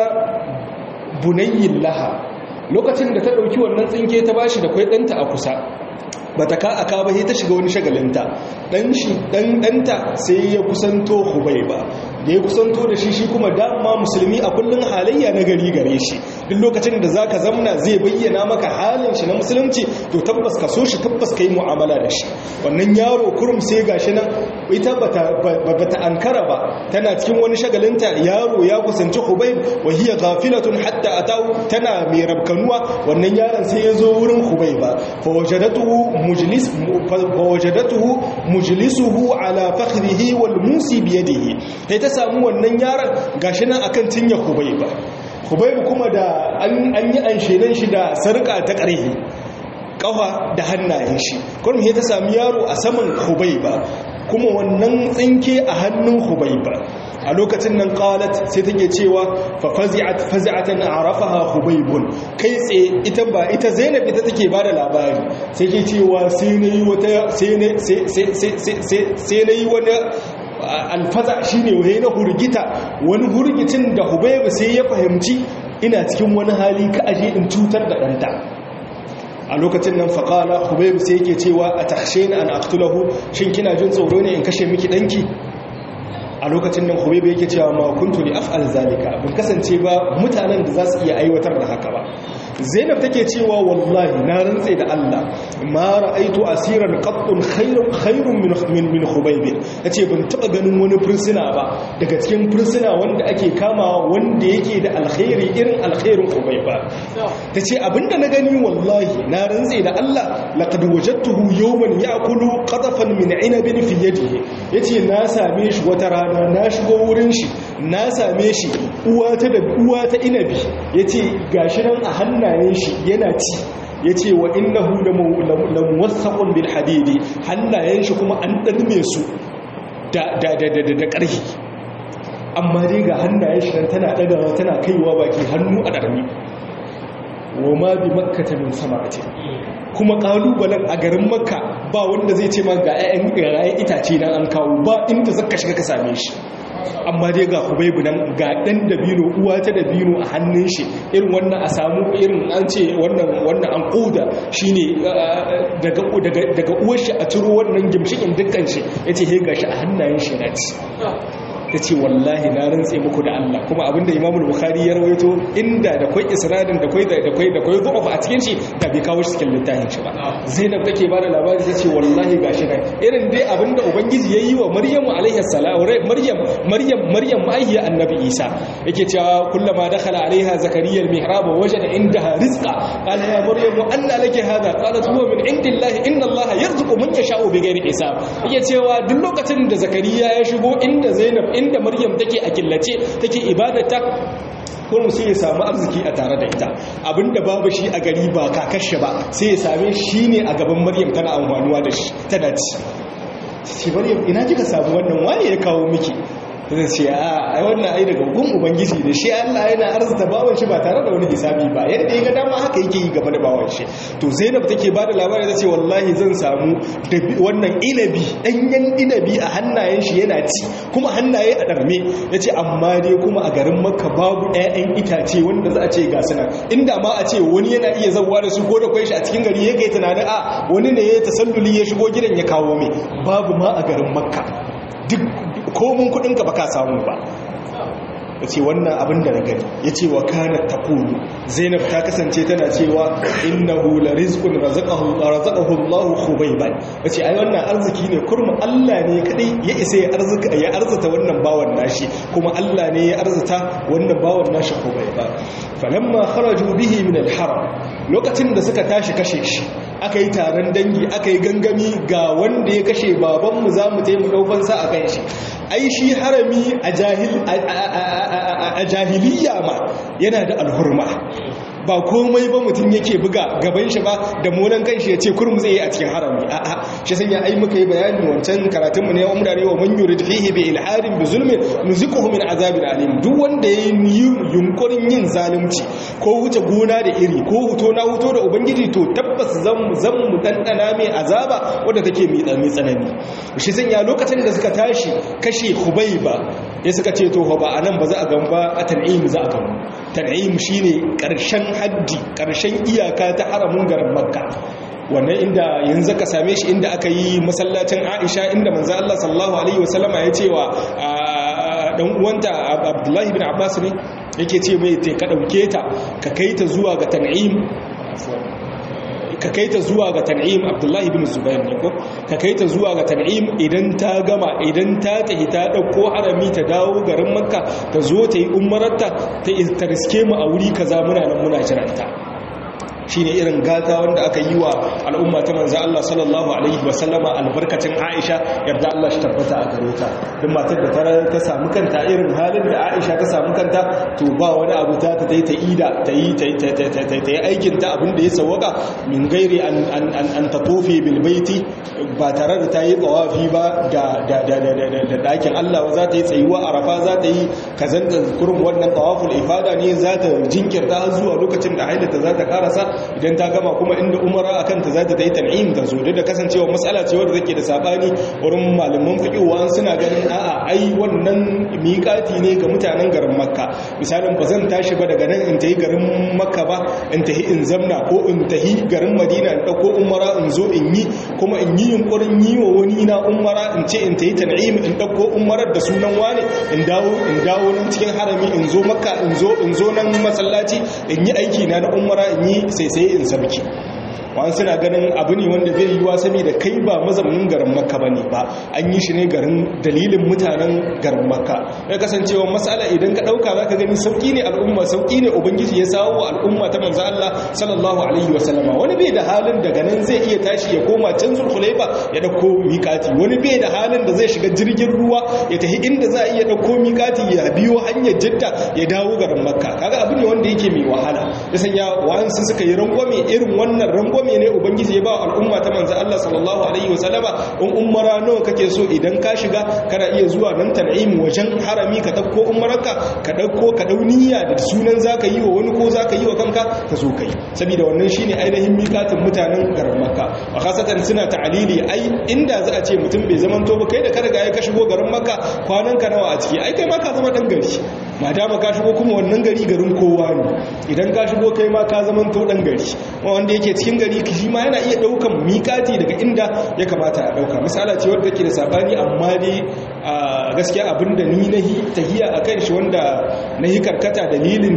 bunayyin laha lokacin da ta ɗauki wannan tsinke ta bashi da kwai ɗanta a kusa ba ta ka aka ba sai ta shiga wani shagalinta ɗan shi ɗan ɗanta sai ya kusanto hubai ba da ya kusanto da shi shi kuma dama musulmi a kullum halayya na gari gare shi duk lokacin da za ka zamna zai bayyana maka halin shi na musulunci to tabbas ka so shi tabbas ka yi mu'amala da shi wannan yaro kurum sai ga shi nan ita ba ta ankara ba tana cikin wani shagalinta yaro ya kusanci hubai wa hiya gafilatun hatta atahu tana mai rabkanuwa wannan yaron sai ya zo wurin hubai ba fa wajadatuhu mujlis fa wajadatuhu mujlisuhu ala fakhrihi wal musi bi yadihi sai ta samu wannan yaron gashi nan akan tinya hubai ba hubai kuma da an yi anshenan shi da sarka ta ƙarfi kafa da hannayen shi kurum ya ta sami yaro a saman hubaiba kuma wannan tsinke a hannun hubaiba a lokacin nan qalat sai take cewa fa fazi'at fazi'atan arafaha hubaibun kai tsaye ita ba ita zainab ita take bada labari sai ke cewa sai nayi wata sai ne sai sai sai sai nayi wani alfaza shine waye na hurgita wani hurgitin da hubaibu sai ya fahimci ina cikin wani hali ka aje in cutar da ɗanta a lokacin nan faƙala hubaibu sai yake cewa a tashe ni an aktulahu shin kina jin tsoro ne in kashe miki ɗanki a lokacin nan hubaibu yake cewa ma kuntu li af'al zalika bin kasance ba mutanen da za su iya aiwatar da haka ba zainab take cewa wallahi na rantse da Allah ma ra'aitu asiran qattun khairun khairun min min min khubayb tace ban taba ganin wani fursuna ba daga cikin fursuna wanda ake kama wanda yake da alkhairi irin alkhairin khubayb ba tace abinda na gani wallahi na rantse da Allah laqad wajadtuhu yawman ya'kulu qatafan min 'inabin fi yadihi yace na same shi wata rana na shigo wurin shi na same shi uwa ta da uwa ta inabi yace gashi nan a hannu hannayen shi yana ci ya ce wa innahu da muwassaqun bil hadidi hannayen shi kuma an ɗarme su da ƙarfi amma dai ga hannayen shi tana ɗagawa tana kaiwa baki hannu a ɗarmi wa ma bi makkata min sama'ati kuma ƙalubalen a garin makka ba wanda zai ce ma ga 'ya'yan itace nan an kawo ba inda zaka shiga ka same shi amma dai ga hubaibu nan ga dan dabino uwa ta dabino a hannun shi irin wannan a samu irin an ce wannan wannan an koda shine daga daga daga uwar shi a ciro wannan gimshikin dukkan shi yace he gashi a hannayen shi naci tace wallahi na rantse muku da Allah kuma abinda Imam Bukhari ya rawaito inda da kai isradin da kai da kai da kai zuwa a cikin shi da bai kawo shi cikin littafin shi ba Zainab take ba da labari tace wallahi gashi nan irin dai abinda ubangiji yayi wa Maryamu alaiha salam Maryam Maryam Maryam ma'ayya annabi Isa yake cewa kullama dakhala alaiha zakariya al-mihrab wajada indaha rizqa qala ya Maryam anna laki hadha qalat huwa min indillahi inna Allaha yarzuqu man yasha'u bighairi hisab yake cewa duk lokacin da zakariya ya shigo inda Zainab inda Maryam take a killace take ibadata kurum sai ya samu arziki a tare da ita abinda babu shi a gari ba kakashe ba sai ya same shi ne a gaban maryam tana amfanuwa da shi tana ci ce maryam ina kika samu wannan waye ya kawo miki zai ce a ai wannan ai daga gun ubangiji da shi Allah yana arzuta bawan shi ba tare da wani hisabi ba yadda ya ga dama haka yake yi game da bawan shi to Zainab take ba da labari ta ce wallahi zan samu wannan inabi danyen inabi a hannayen shi yana ci kuma hannaye a darme yace amma dai kuma a garin Makka babu ƴaƴan itace wanda za a ce ga suna inda ma a ce wani yana iya zawwa da su ko da kai shi a cikin gari yake tunanin a wani ne ya tasalluli ya shigo gidan ya kawo mai babu ma a garin Makka duk komin kudinka ba ka samu ba ya ce wannan abin da na gani ya ce wa kanar takulu zainab ta kasance tana cewa inna hula rizkun razaqahu Allahu khubaiban ya ce ai wannan arziki ne kurma Allah ne kadai ya isa ya arzika ya arzuta wannan bawan nashi kuma Allah ne ya arzuta wannan bawan nashi khubaiban falamma kharaju bihi min al-haram lokacin da suka tashi kashe shi aka yi taron dangi aka yi gangami ga wanda ya kashe babanmu za mu taimu ɗaukansa a kan shi ai shi harami a jahiliya ma yana da alhurma ba komai ba mutum yake buga gaban shi ba da molan kanshi ya ce kurum zai yi a cikin harami a'a shi sanya ai muka yi bayani wancan karatun mu ne wa umdare wa man yurid fihi bi ilhadin bi zulmin nuziquhu min azabin alim duk wanda yayi yunkurin yin zalunci ko wuce gona da iri ko huto na huto da ubangiji to tabbas zan zan mu dandana mai azaba wanda take mai tsanani shi sanya lokacin da suka tashi kashe Khubayba ya suka ce to ba anan ba za a gamba a tan'im za a gamba tan'im shine karshen haddi karshen iyaka ta haramin garin makka wannan inda yanzu ka same shi inda aka yi masallacin aisha inda manzo Allah sallallahu alaihi wasallama ya ce wa dan uwanta abdullahi bin abbas ne yake ce mai te ka dauke ta ka kai ta zuwa ga tan'im ka kai ta zuwa ga tan'im abdullahi bin zubair ne ko ka kai ta zuwa ga tan'im idan ta gama idan ta tafi ta dauko harami ta dawo garin makka ta zo ta yi umararta ta riske mu a wuri kaza muna nan muna jiranta shine irin gata wanda aka yi wa al'umma ta manzo Allah sallallahu alaihi wasallama albarkacin Aisha yarda Allah shi tabbata a gare ta duk matar da ta ta samu kanta irin halin da Aisha ta samu kanta to ba wani abu ta ta ta ida ta yi ta yi aikin ta abin da ya sawaka min gairi an an an tatufi bil baiti ba tare da ta yi tawafi ba da da da da dakin Allah ba za ta yi tsayuwa arafa za ta yi kazanta kurum wannan tawaful ifada ne za ta jinkirta zuwa lokacin da hailata za ta karasa idan ta gama kuma inda umara a kanta za ta yi tan'im ta zo da kasancewa matsala ce wadda take da sabani wurin malaman fiƙiwa suna ganin a'a ai wannan miƙati ne ga mutanen garin makka misalin ba zan tashi ba daga nan in tahi garin makka ba in tahi in zamna ko in tahi garin madina in ɗauko umara in zo in yi kuma in yi yunƙurin yi wa wani na umara in ce in tahi tan'im in ɗauko umarar da sunan wane in dawo in dawo nan cikin harami in zo makka in zo in zo nan masallaci in yi aiki na na umara in yi sai sai in sabki wani suna ganin abu ne wanda zai yi wasami da kai ba mazaunin garin makka ba ne ba an yi shi ne garin dalilin mutanen garin makka ya kasancewa matsala idan ka ɗauka za ka gani sauƙi ne al'umma sauƙi ne ubangiji ya sawo wa al'umma ta manzo Allah sallallahu alaihi wa sallama wani bai da halin daga nan zai iya tashi ya koma can zulhulaifa ya ɗauko miƙati wani bai da halin da zai shiga jirgin ruwa ya tafi inda za a iya ɗauko miƙati ya biyo hanyar jidda ya dawo garin makka kaga abu ne wanda yake mai wahala ya sanya wa'ansu suka yi rangwame irin wannan rangwame rangwame ne ubangiji ya ba al'umma ta manzo Allah sallallahu alaihi wasallama in umara nawa kake so idan ka shiga kana iya zuwa nan tan'im wajen harami ka dauko umarka ka dauko ka dau niyya da sunan zaka yi wa wani ko zaka yi wa kanka ka zo kai saboda wannan shine ainihin miƙatin mutanen garin Makka a khasatan suna ta'alili ai inda za a ce mutum bai zaman to ba kai da ka riga ya ka shigo garin Makka kwanan ka nawa a ciki ai kai ma ka zama dan gari madama ka shigo kuma wannan gari garin kowa ne idan ka shigo kai ma ka zaman to dan gari wanda yake cikin gari shi ma yana iya daukan mikati daga inda ya kamata a dauka misala ce wadda ke da sabani amma dai a gaskiya abinda ni na tahiya a kan shi wanda na yi karkata dalilin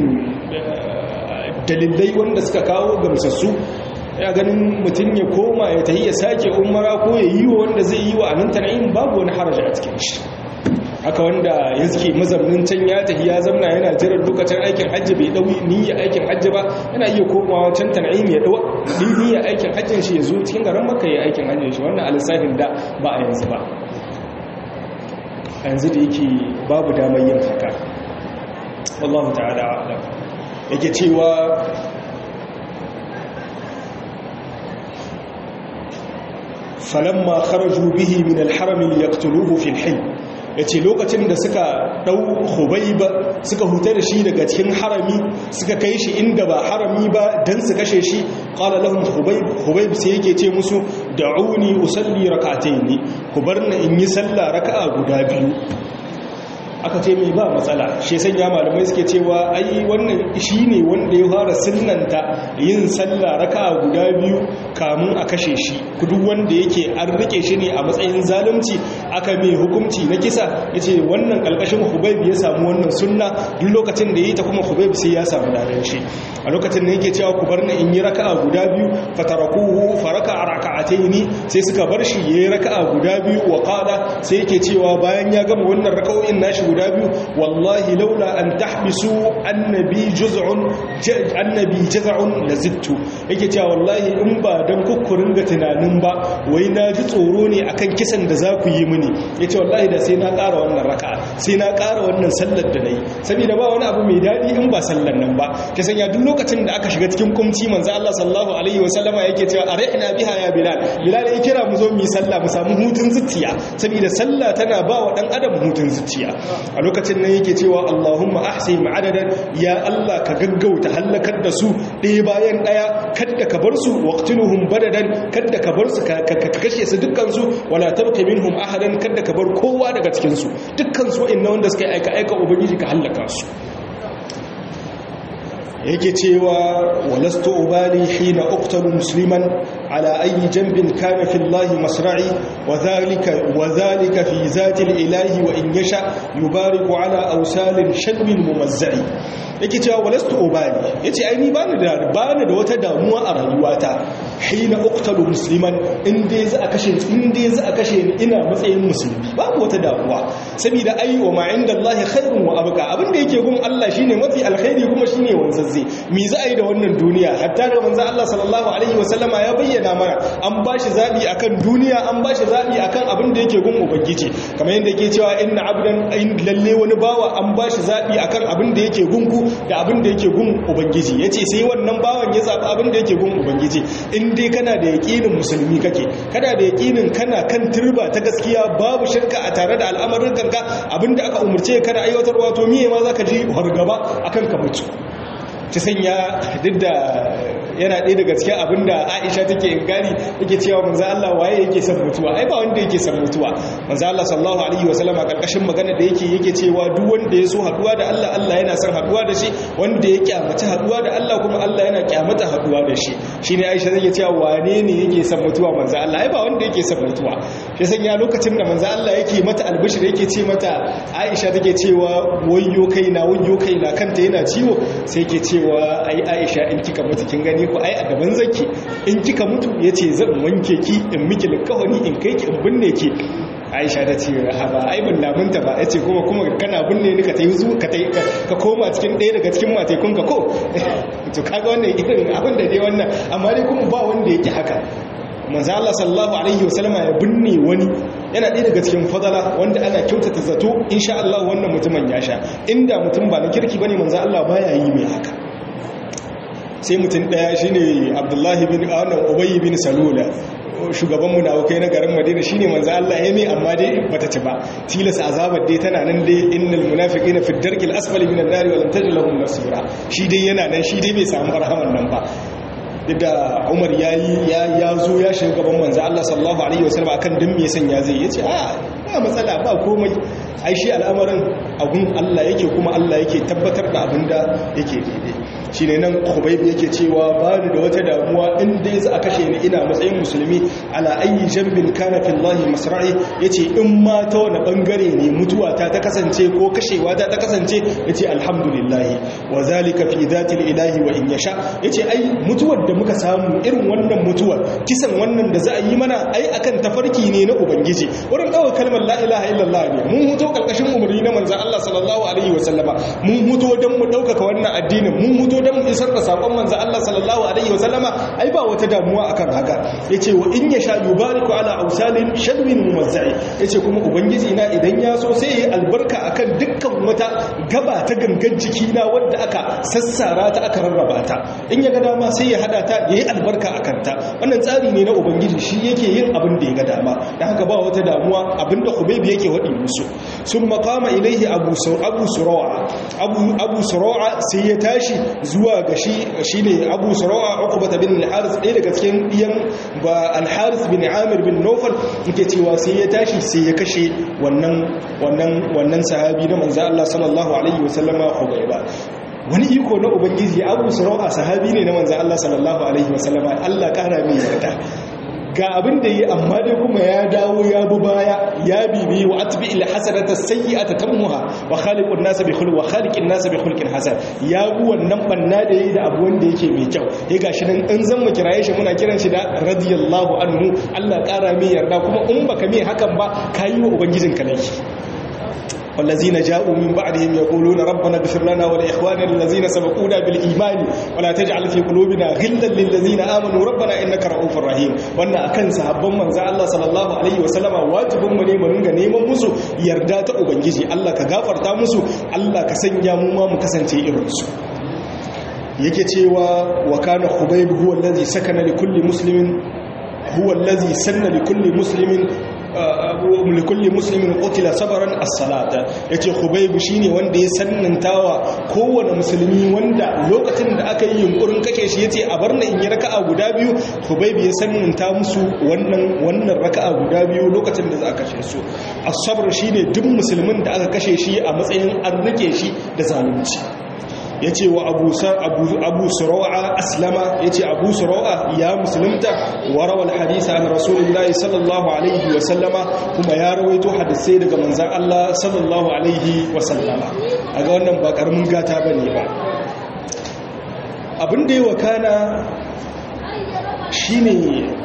dalilai wanda suka kawo gamsassu ya ganin mutum ya koma ya tahi ya sake umara ko ya yi wa wanda zai yi wa anan tana'in babu wani haraja a cikin shi haka wanda ya suke mazaunin can ya tafi ya zamna yana jiran lokacin aikin hajji bai dau niyya aikin hajji ba yana iya komawa can tan'im ya dau niyya aikin hajjin shi ya zo cikin garin makka ya aikin hajjin shi wannan alisafin da ba a yanzu ba yanzu da yake babu damar yin haka wallahu ta'ala a'lam yake cewa falamma kharaju bihi min al-haram yaqtuluhu fi al-hayy yace lokacin da suka dau Khubayba suka huta da shi daga cikin harami suka kai shi inda ba harami ba dan su kashe shi qala lahum Khubayb Khubayb sai yake ce musu da'uni usalli rak'atayn ku barna in yi sallah raka'a guda biyu aka ce mai ba matsala shi sanya malamai suke cewa ai wannan shi ne wanda ya fara sunnanta yin sallah raka'a guda biyu kamun a kashe shi duk wanda yake an rike shi ne a matsayin zalunci aka mai hukunci na kisa yace wannan kalkashin Hubayb ya samu wannan sunna duk lokacin da yi ta kuma Hubayb sai ya samu ladan shi a lokacin da yake cewa ku bar ni in yi raka'a guda biyu fatarakuhu faraka raka'ataini sai suka bar shi yayi raka'a guda biyu wa qala sai yake cewa bayan ya gama wannan raka'o'in nashi guda biyu wallahi laula an tahbisu annabi juz'un annabi jaz'un lazittu yake cewa wallahi in ba dan kukkurin ga tunanin ba wai na ji tsoro ne akan kisan da za ku yi mini yace wallahi da sai na ƙara wannan raka'a sai na ƙara wannan sallar da nayi saboda ba wani abu mai dadi in ba sallar nan ba ke sanya duk lokacin da aka shiga cikin kumci manzo Allah sallallahu alaihi wasallama yake cewa arihna biha ya bilal bilal ya kira mu zo mu yi sallah mu samu hutun zuciya saboda sallah tana ba wa dan adam hutun zuciya a lokacin nan yake cewa Allahumma ahsi ma'adadan ya Allah ka gaggauta halakar da su ɗaya bayan ɗaya kadda ka bar su waqtiluhum badadan kadda ka bar su ka kashe su dukkan su wala tabqa minhum ahadan kadda ka bar kowa daga cikin su dukkan su inna wanda suka aika aika ubangiji ka halaka su yake cewa walastu ubali hina uqtalu musliman ala ayi janbin kana fi Allah masra'i wa dhalika wa dhalika fi zati ilahi wa in yasha yubariku ala awsalin shadmin mumazzai yake cewa walastu ubali yace ai ni bani da bani da wata damuwa a rayuwata hina uqtalu musliman in dai za a kashe in dai za a kashe ni ina matsayin musulmi babu wata damuwa saboda ai wa ma inda Allah khairun wa abqa abinda yake gun Allah shine mafi alkhairi kuma shine wanzazze me za a yi da wannan duniya hatta da manzo Allah sallallahu alaihi wasallama ya bayyana mana an bashi zabi akan duniya an bashi zabi akan abin da yake gun ubangiji kamar yadda yake cewa inna abdan lalle wani bawa an bashi zabi akan abin da yake gunku da abin da yake gun ubangiji yace sai wannan bawan ya zabi abin da yake gun ubangiji in dai kana da yaqinin musulmi kake kana da yaqinin kana kan turba ta gaskiya babu shirka a tare da al'amarin kanka abinda aka umurce ka da aiwatarwa to miye ma zaka ji hargaba akan ka mutu ta sanya duk da yana ɗaya daga cikin abin da aisha take ingari yake cewa manzo Allah waye yake son mutuwa ai ba wanda yake son mutuwa manzo Allah sallallahu alaihi wasallam a karkashin magana da yake yake cewa duk wanda ya so haduwa da Allah Allah yana son haduwa da shi wanda ya kyamata haduwa da Allah kuma Allah yana kyamata haduwa da shi shine aisha zai cewa wane ne yake son mutuwa manzo Allah ai ba wanda yake son mutuwa shi sanya lokacin da manzo Allah yake mata albishir yake ce mata aisha take cewa wayyo kaina wayyo kaina kanta yana ciwo sai yake cewa cewa ai aisha in kika mutu kin gani ko ai a gaban zaki in kika mutu yace zan wanke ki in miki likawani in kai ki in binne ki aisha ta ce haba ai ban lamunta ba yace kuma kuma kana binne ni ka tayi zu ka tayi ka koma cikin ɗaya daga cikin matekun ka ko to kaga wannan irin abin da dai wannan amma dai kuma ba wanda yake haka manzo Allah sallallahu alaihi wasallama ya binne wani yana ɗaya daga cikin fadala wanda ana kyautata zato insha Allah wannan mutumin ya sha inda mutum ba na kirki bane manzo Allah baya yi mai haka sai mutum ɗaya shine Abdullahi bin Anan Ubay bin Salula shugaban munafukai na garin Madina shine manzo Allah ya mai amma dai bata ci ba tilas azabar dai tana nan dai innal munafiqina fi darkil asfali minan nari wa lam tajid lahum nasira shi dai yana nan shi dai bai samu rahaman nan ba da umar ya yi ya zo ya shiga gaban manzo Allah sallallahu alaihi wasallam akan dan me sanya zai yace a ba matsala ba komai ai shi al'amarin agun Allah yake kuma Allah yake tabbatar da abinda yake daidai shine nan Khubayb yake cewa ba ni da wata damuwa in dai za a kashe ni ina matsayin musulmi ala ayi jambin kana fi Allah masra'i yace in ma ta wani bangare ne mutuwa ta ta kasance ko kashewa ta ta kasance yace alhamdulillah wa zalika fi dhati ilahi wa in yasha yace ai mutuwar da muka samu irin wannan mutuwar kisan wannan da za a yi mana ai akan tafarki ne na ubangiji wurin dawo kalmar kalmar la ilaha illallah ne mun huto kalkashin umarni na manzon Allah sallallahu alaihi wasallama mun huto dan mu daukaka wannan addinin mun huto dan mu isar da sakon manzon Allah sallallahu alaihi wasallama ai ba wata damuwa akan haka yace wa in yasha yubariku ala awsalin shadwin mumazzai yace kuma ubangiji na idan ya so sai yayi albarka akan dukkan wata gaba ta gangan jiki na wanda aka sassara ta aka rarraba ta in ya ga dama sai ya hada ta yayi albarka akan ta wannan tsari ne na ubangiji shi yake yin abin da ya ga dama dan haka ba wata damuwa abinda Hubayb yake wadi musu sun makama ilaihi abu abu sura'a abu abu sura'a sai ya tashi zuwa ga shi shine abu sura'a uqbah bin al-haris ɗaya daga cikin diyan ba al-haris bin amir bin nawfal yake cewa sai ya tashi sai ya kashe wannan wannan wannan sahabi na manzo Allah sallallahu alaihi wasallama Hubayba wani iko na ubangiji abu sura'a sahabi ne na manzo Allah sallallahu alaihi wasallama Allah kara mai yarda ga abin da yi amma dai kuma ya dawo ya bi baya ya bibi wa atbi il hasanata sayyi'ata tamuha wa khaliqun nas bi khuluq wa khaliqin nas bi khuluqin hasan ya bi wannan banna da yi da abu wanda yake mai kyau eh gashi nan in zan mu kiraye shi muna kiran shi da radiyallahu anhu Allah kara mai yarda kuma in baka mai hakan ba kayi wa ubangijinka laifi والذين جاءوا من بعدهم يقولون ربنا اغفر لنا ولإخواننا الذين سبقونا بالإيمان ولا تجعل في قلوبنا غلا للذين آمنوا ربنا إنك رؤوف رحيم وأن أكن صحابban manzo Allah sallallahu alaihi wasallama wajibin mu ne mu ringa neman musu yarda ta ubangiji Allah ka gafarta musu Allah ka sanya mu ma mu kasance irin su yake cewa wa kana khubayb huwa allazi sakana li kulli muslimin huwa allazi sanna li kulli muslimin likulli muslimin qutila sabran as-salata yace khubayb shine wanda ya sannantawa kowane musulmi wanda lokacin da aka yi yunkurin kake shi yace a barna in yi raka'a guda biyu khubayb ya sannanta musu wannan wannan raka'a guda biyu lokacin da za a kashe su as-sabr shine duk musulmin da aka kashe shi a matsayin an rike shi da zalunci ya ce wa abu sura'a aslama ya ce abu sura'a ya musulunta warawar hadisa an rasulullahi sallallahu alaihi wasallama kuma ya rawaito hadisai daga manzan Allah sallallahu alaihi wasallama a ga wannan ba karamin gata ba ne ba abin da yi wa kana shi ne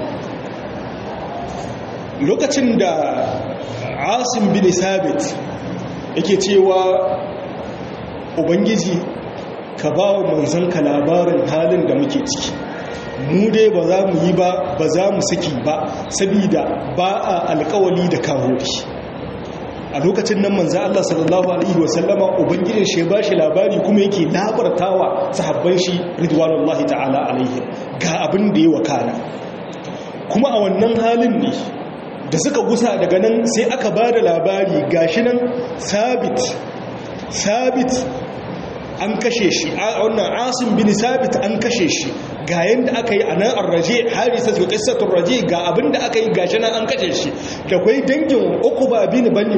lokacin da asim bin sabit yake cewa ubangiji ka ba wa manzanka labarin halin da muke ciki mu dai ba za mu yi ba ba za mu saki ba sabida ba a alkawali da kawori a lokacin nan manzan Allah sallallahu Alaihi wasallama ubangijin shi ba shi labari kuma yake labartawa sahabban shi ridwanullahi ta'ala alaihim ga abin da ya wakana kuma a wannan halin ne da suka gusa daga nan sai aka ba da labari gashi nan sabit sabit an kashe shi a wannan asim bin sabit an kashe shi ga yanda aka yi a nan arraje harisa su qissatun raje ga abin da aka yi gashi nan an kashe shi da kwai dangin uquba bin bani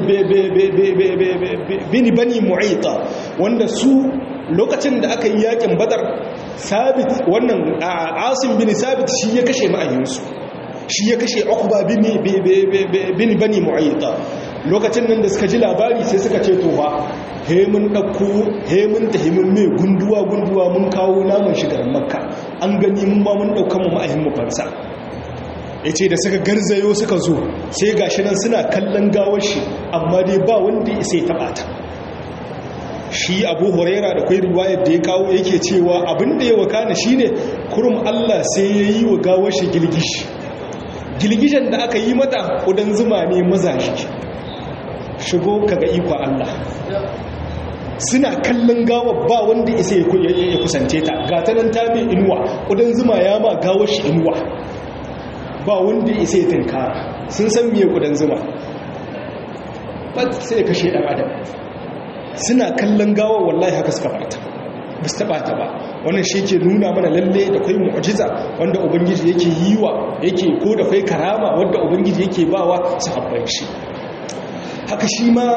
bin bani mu'ita wanda su lokacin da aka yi yakin badar sabit wannan asim bin sabit shi ya kashe ma'ayinsu shi ya kashe uquba bin bin bani mu'ita lokacin nan da suka ji labari sai suka ce to ba hemun ɗauko hemun ta hemun mai gunduwa-gunduwa mun kawo namun shigar makka an gani mun ba mun ɗaukan mu ma'ahin mu fansa ya ce da suka garzayo suka zo sai ga shi nan suna kallon gawar shi amma dai ba wanda ya sai taɓa ta shi abu huraira da kwai riwayar da ya kawo yake cewa abin da ya wakana shi ne kurum allah sai ya yi wa gawar shi gilgishi gilgishin da aka yi mata ƙudan zuma ne maza shi shigo kaga iko allah suna kallon gawa ba wanda isa ya kusance ta ga ta nan ta mai inuwa ƙudan zuma ya ma gawar shi inuwa ba wanda isa ya tunkara sun san miye ƙudan zuma ba sai ya kashe ɗan adam suna kallon gawa wallahi haka suka bata ba su taɓa ta ba wannan shi ke nuna mana lalle da kwai mu'ajiza wanda ubangiji yake yi wa yake ko da kwai karama wanda ubangiji yake bawa su habban shi haka shi ma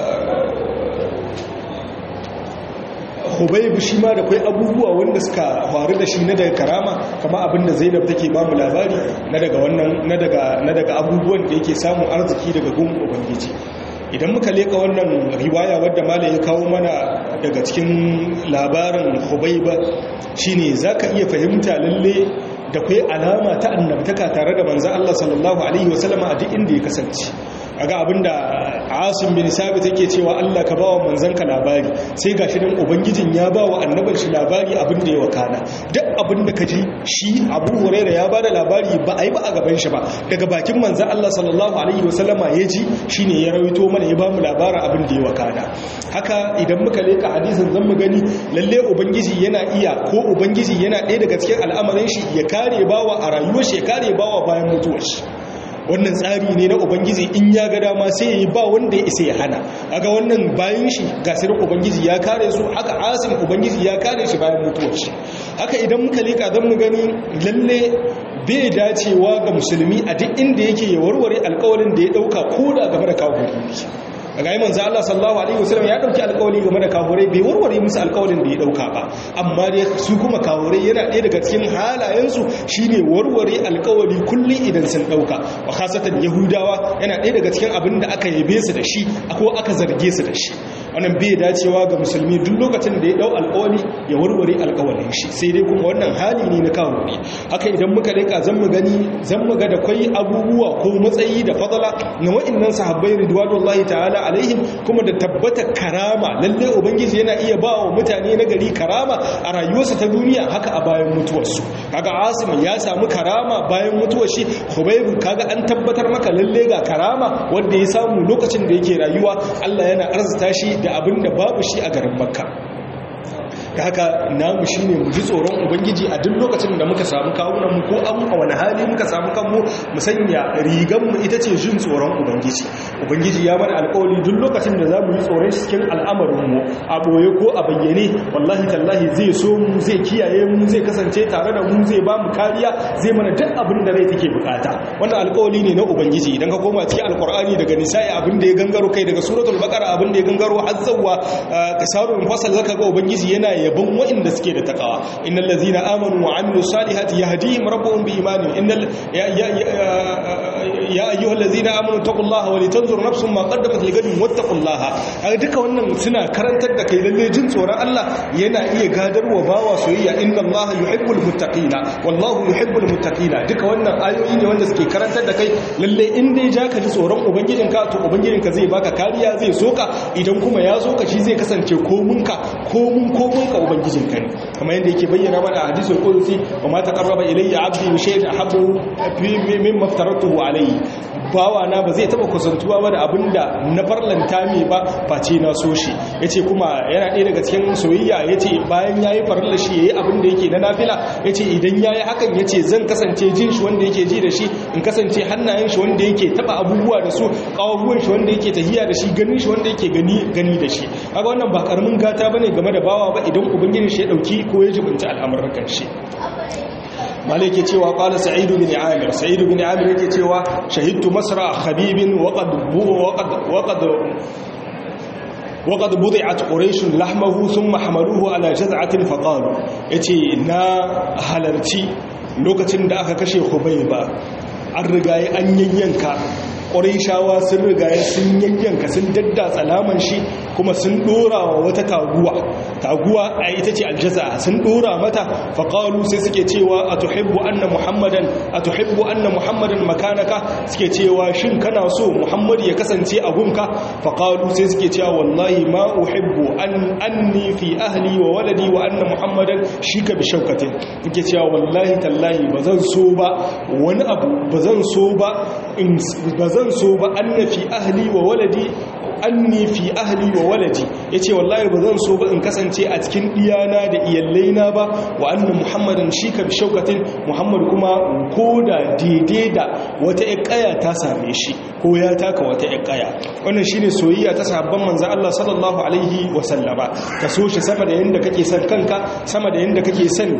hubaibu shi ma da kwai abubuwa wanda suka faru da shi na daga karama kama abinda zainab take ba mu labari na daga wannan na daga na daga abubuwan da yake samun arziki daga gun ubangiji idan muka leka wannan riwaya wadda malam ya kawo mana daga cikin labarin hubaiba shine zaka iya fahimta lalle da kwai alama ta annabtaka tare da manzon Allah sallallahu alaihi wasallama a duk inda ya kasance kaga abinda Asim bin Sabit yake cewa Allah ka bawa manzanka labari sai gashi dan ubangijin ya bawa annaban shi labari abin da ya wakana duk abin da kaji shi Abu Hurairah ya bada labari ba ai ba a gaban shi ba daga bakin manzan Allah sallallahu alaihi wasallama ya ji shine ya rawaito mana ya bamu labarin abin da ya wakana haka idan muka leka hadisin zan mu gani lalle ubangiji yana iya ko ubangiji yana ɗaya daga cikin al'amarin shi ya kare bawa a rayuwar shi ya kare bawa bayan mutuwar shi wannan tsari ne na ubangiji in ya ga dama sai ya yi ba wanda ya isa ya hana aga wannan bayan shi gasirin ubangiji ya kare su haka asim ubangiji ya kare shi bayan mutuwar shi haka idan muka leka zan mu gani lalle bai dacewa ga musulmi a duk inda yake ya warware alkawarin da ya dauka ko da game da kawo a ga manzo Allah sallallahu alaihi wasallam ya dauki alƙawari game da kafurai bai warware musu alƙawarin da ya dauka ba amma dai su kuma kafurai yana ɗaya daga cikin halayensu shine warware alƙawari kullun idan sun dauka wa khasatan yahudawa yana ɗaya daga cikin abin da aka yabe su da shi ko aka zarge su da shi wannan bai dacewa ga musulmi duk lokacin da ya dau alƙawari ya warware alƙawarin shi sai dai kuma wannan hali ne na kafuri haka idan muka rika zan mu gani zan mu ga da kai abubuwa ko matsayi da fadala na wa'annan sahabbai ridwanullahi ta'ala alaihim kuma da tabbata karama lalle ubangiji yana iya ba wa mutane na gari karama a rayuwarsa ta duniya haka a bayan mutuwarsu kaga asim ya samu karama bayan mutuwar shi hubayb kaga an tabbatar maka lalle ga karama wanda ya samu lokacin da yake rayuwa Allah yana arzuta shi da abin da babu shi a garin makka da haka namu shine mu ji tsoron ubangiji a duk lokacin da muka samu kawunan mu ko an a wani hali muka samu kanmu mu sanya rigan mu ita ce jin tsoron ubangiji ubangiji ya mana alƙawari duk lokacin da zamu yi tsoron shi cikin al'amarin mu a boye ko a bayyane wallahi tallahi zai so mu zai kiyaye mu zai kasance tare da mu zai ba mu kariya zai mana duk abin da rai take bukata wannan alƙawari ne na ubangiji idan ka koma cikin alƙur'ani daga nisa'i abin da ya gangaro kai daga suratul baqara abin da ya gangaro har zawwa kasarul fasal zaka ga ubangiji yana yabon waɗanda suke da takawa innal ladzina amanu wa amilus salihati yahdihim rabbuhum bi imanihim innal ya ya ayyuhal ladzina amanu taqullaha wa litanzur nafsum ma qaddamat ligadin wattaqullaha kaga duka wannan suna karantar da kai lalle jin tsoron Allah yana iya gadarwa bawa soyayya innallaha yuhibbul muttaqina wallahu yuhibbul muttaqina duka wannan ayoyi ne wanda suke karantar da kai lalle in dai ja ka ji tsoron ubangijinka to ubangijinka zai baka kariya zai soka idan kuma ya soka shi zai kasance komunka komun komunka ubangijinka ne kamar yadda yake bayyana mana a hadisul qudsi wa ma taqarraba ilayya 'abdi bi shay'in ahabbu mimma aftaratuhu alayhi bawa na ba zai taba kusantuwa ba da abinda na farlanta mai ba face na so shi yace kuma yana ɗaya daga cikin soyayya yace bayan yayi farilla shi yayi abin da yake na nafila yace idan yayi hakan yace zan kasance jin shi wanda yake ji da shi in kasance hannayen shi wanda yake taba abubuwa da su kawuwan shi wanda yake tahiya da shi ganin shi wanda yake gani gani da shi kaga wannan ba karamin gata bane game da bawa ba idan ubangiji shi ya dauki ko ya jibinta al'amuran shi malik yake cewa qala sa'id bin amir sa'id bin amir yake cewa shahidtu masra khabibin wa qad wa qad wa qad وقد بضعت قريش لحمه ثم حملوه على جذعة فقالوا يتي نا halarci lokacin da aka kashe Khubayba an rigaye an yayyanka ƙwarishawa sun rigaye sun yayyanka sun dadda tsalaman shi kuma sun ɗora wa wata taguwa taguwa a ita ce aljaza sun ɗora mata faƙalu sai suke cewa a tuhibbu anna muhammadan a tuhibbu anna muhammadan makanaka suke cewa shin kana so muhammadu ya kasance a gunka faƙalu sai suke cewa wallahi ma uhibbu an anni fi ahli wa waladi wa anna muhammadan shi ka bi shaukatin yake cewa wallahi tallahi ba zan so ba wani abu ba zan so ba in ba zan so ba anna fi ahli wa waladi anni fi ahli wa waladi yace wallahi ba zan so ba in kasance a cikin iyana da iyallaina ba wa anna muhammadan shi ka bi shaukatin muhammad kuma koda daidai da wata ƙaya ta same shi ko ya taka wata ƙaya wannan shine soyayya ta sahabban manzo Allah sallallahu alaihi wa sallama ka so shi sama da yanda kake son kanka sama da yanda kake son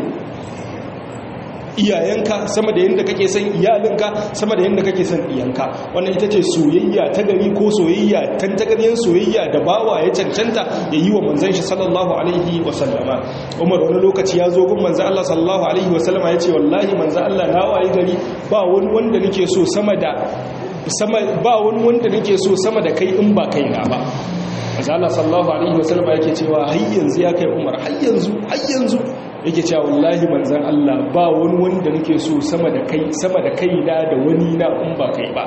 iyayenka sama da yadda kake son iyalinka sama da yadda kake son iyanka wannan ita ce soyayya ta gari ko soyayya tantagaryen soyayya da bawa ya cancanta ya yi wa manzan shi sallallahu alaihi wasallama umar wani lokaci ya zo gun manzan Allah sallallahu alaihi wasallama ya ce wallahi manzan Allah na wayi gari ba wani wanda nake so sama da sama ba wani wanda nake so sama da kai in ba kaina ba manzan Allah sallallahu alaihi wasallama yake cewa har yanzu ya kai umar har yanzu har yanzu yake cewa wallahi manzan Allah ba wani wanda nake so sama da kai sama da kai da da wani na in ba kai ba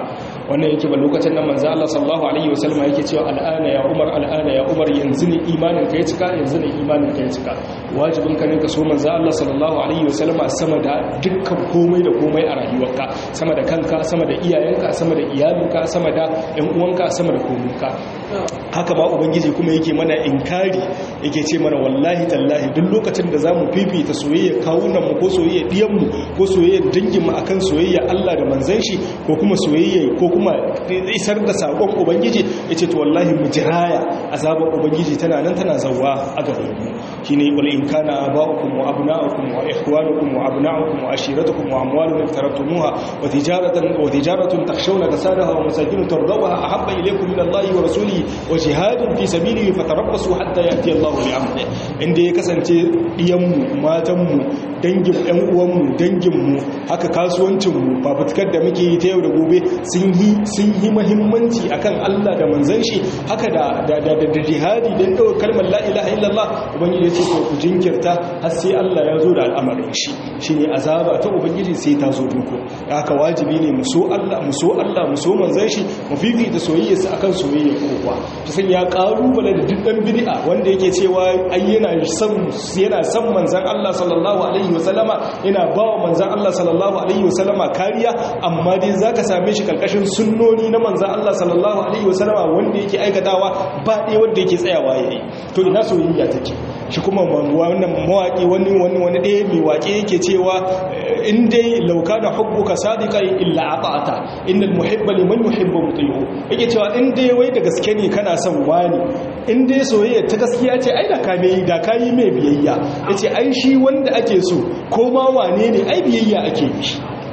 wannan yake ba lokacin nan manzo Allah sallallahu alaihi wasallam yake cewa al'ana ya Umar al'ana ya Umar yanzu ne imanin ka ya cika yanzu ne imanin ka ya cika wajibin ka ne ka so manzo Allah sallallahu alaihi wasallam sama da dukkan komai da komai a rayuwarka sama da kanka sama da iyayenka sama da iyalinka sama da ƴan uwanka sama da komunka haka ma ubangiji kuma yake mana inkari yake ce mana wallahi tallahi duk lokacin da zamu fifita soyayya kawunan mu ko soyayya diyan mu ko soyayya dangin mu akan soyayya Allah da manzon shi ko kuma soyayya ko kuma isar da sakon ubangiji yace to wallahi mu jiraya azabar ubangiji tana nan tana zawwa a gaban mu shine qul in kana aba'ukum wa abna'ukum wa ikhwanukum wa abna'ukum wa ashiratukum wa amwalun iftaraftumuha wa tijaratan wa tijaratun takhshawna kasadaha wa masakin tardawha ahabba ilaykum min Allah wa rasulihi wa jihadin fi sabilihi fatarabbasu hatta ya'ti Allah bi amri inda ya kasance diyanmu matanmu dangin ɗan uwanmu danginmu haka kasuwancinmu fafutukar da muke yi ta yau da gobe sun yi sun yi muhimmanci akan Allah da manzon shi haka da da da, da jihadi dan dawo kalmar la ilaha illallah ubangiji ya ce ko ku jinkirta har sai Allah ya zo da al'amarin shi shine azaba ta ubangiji sai ta zo muku haka wajibi ne mu so Allah mu so Allah mu so manzon shi mu fifita soyayyarsa akan soyayyar kowa ta san ya kalubale da duk dan bid'a wanda yake cewa ai yana son yana son manzon Allah sallallahu alaihi wasallama yana bawa manzon Allah sallallahu alaihi wasallama kariya amma dai zaka same shi kalkashin sunnoni na manzon Allah sallallahu alaihi wasallama wanda yake aikatawa ba dai wanda yake tsayawa yayi to ina soyayya take shi kuma wannan mawaki wani wani wani ɗaya mai waƙe yake cewa in dai lauka da hubbuka sadiqai illa ata'ata innal muhibba liman yuhibbu muti'u yake cewa in dai wai da gaske ne kana son wani in dai soyayya ta gaskiya ce ai da ka mai da kai mai biyayya yace ai shi wanda ake so ko ma wane ne ai biyayya ake yi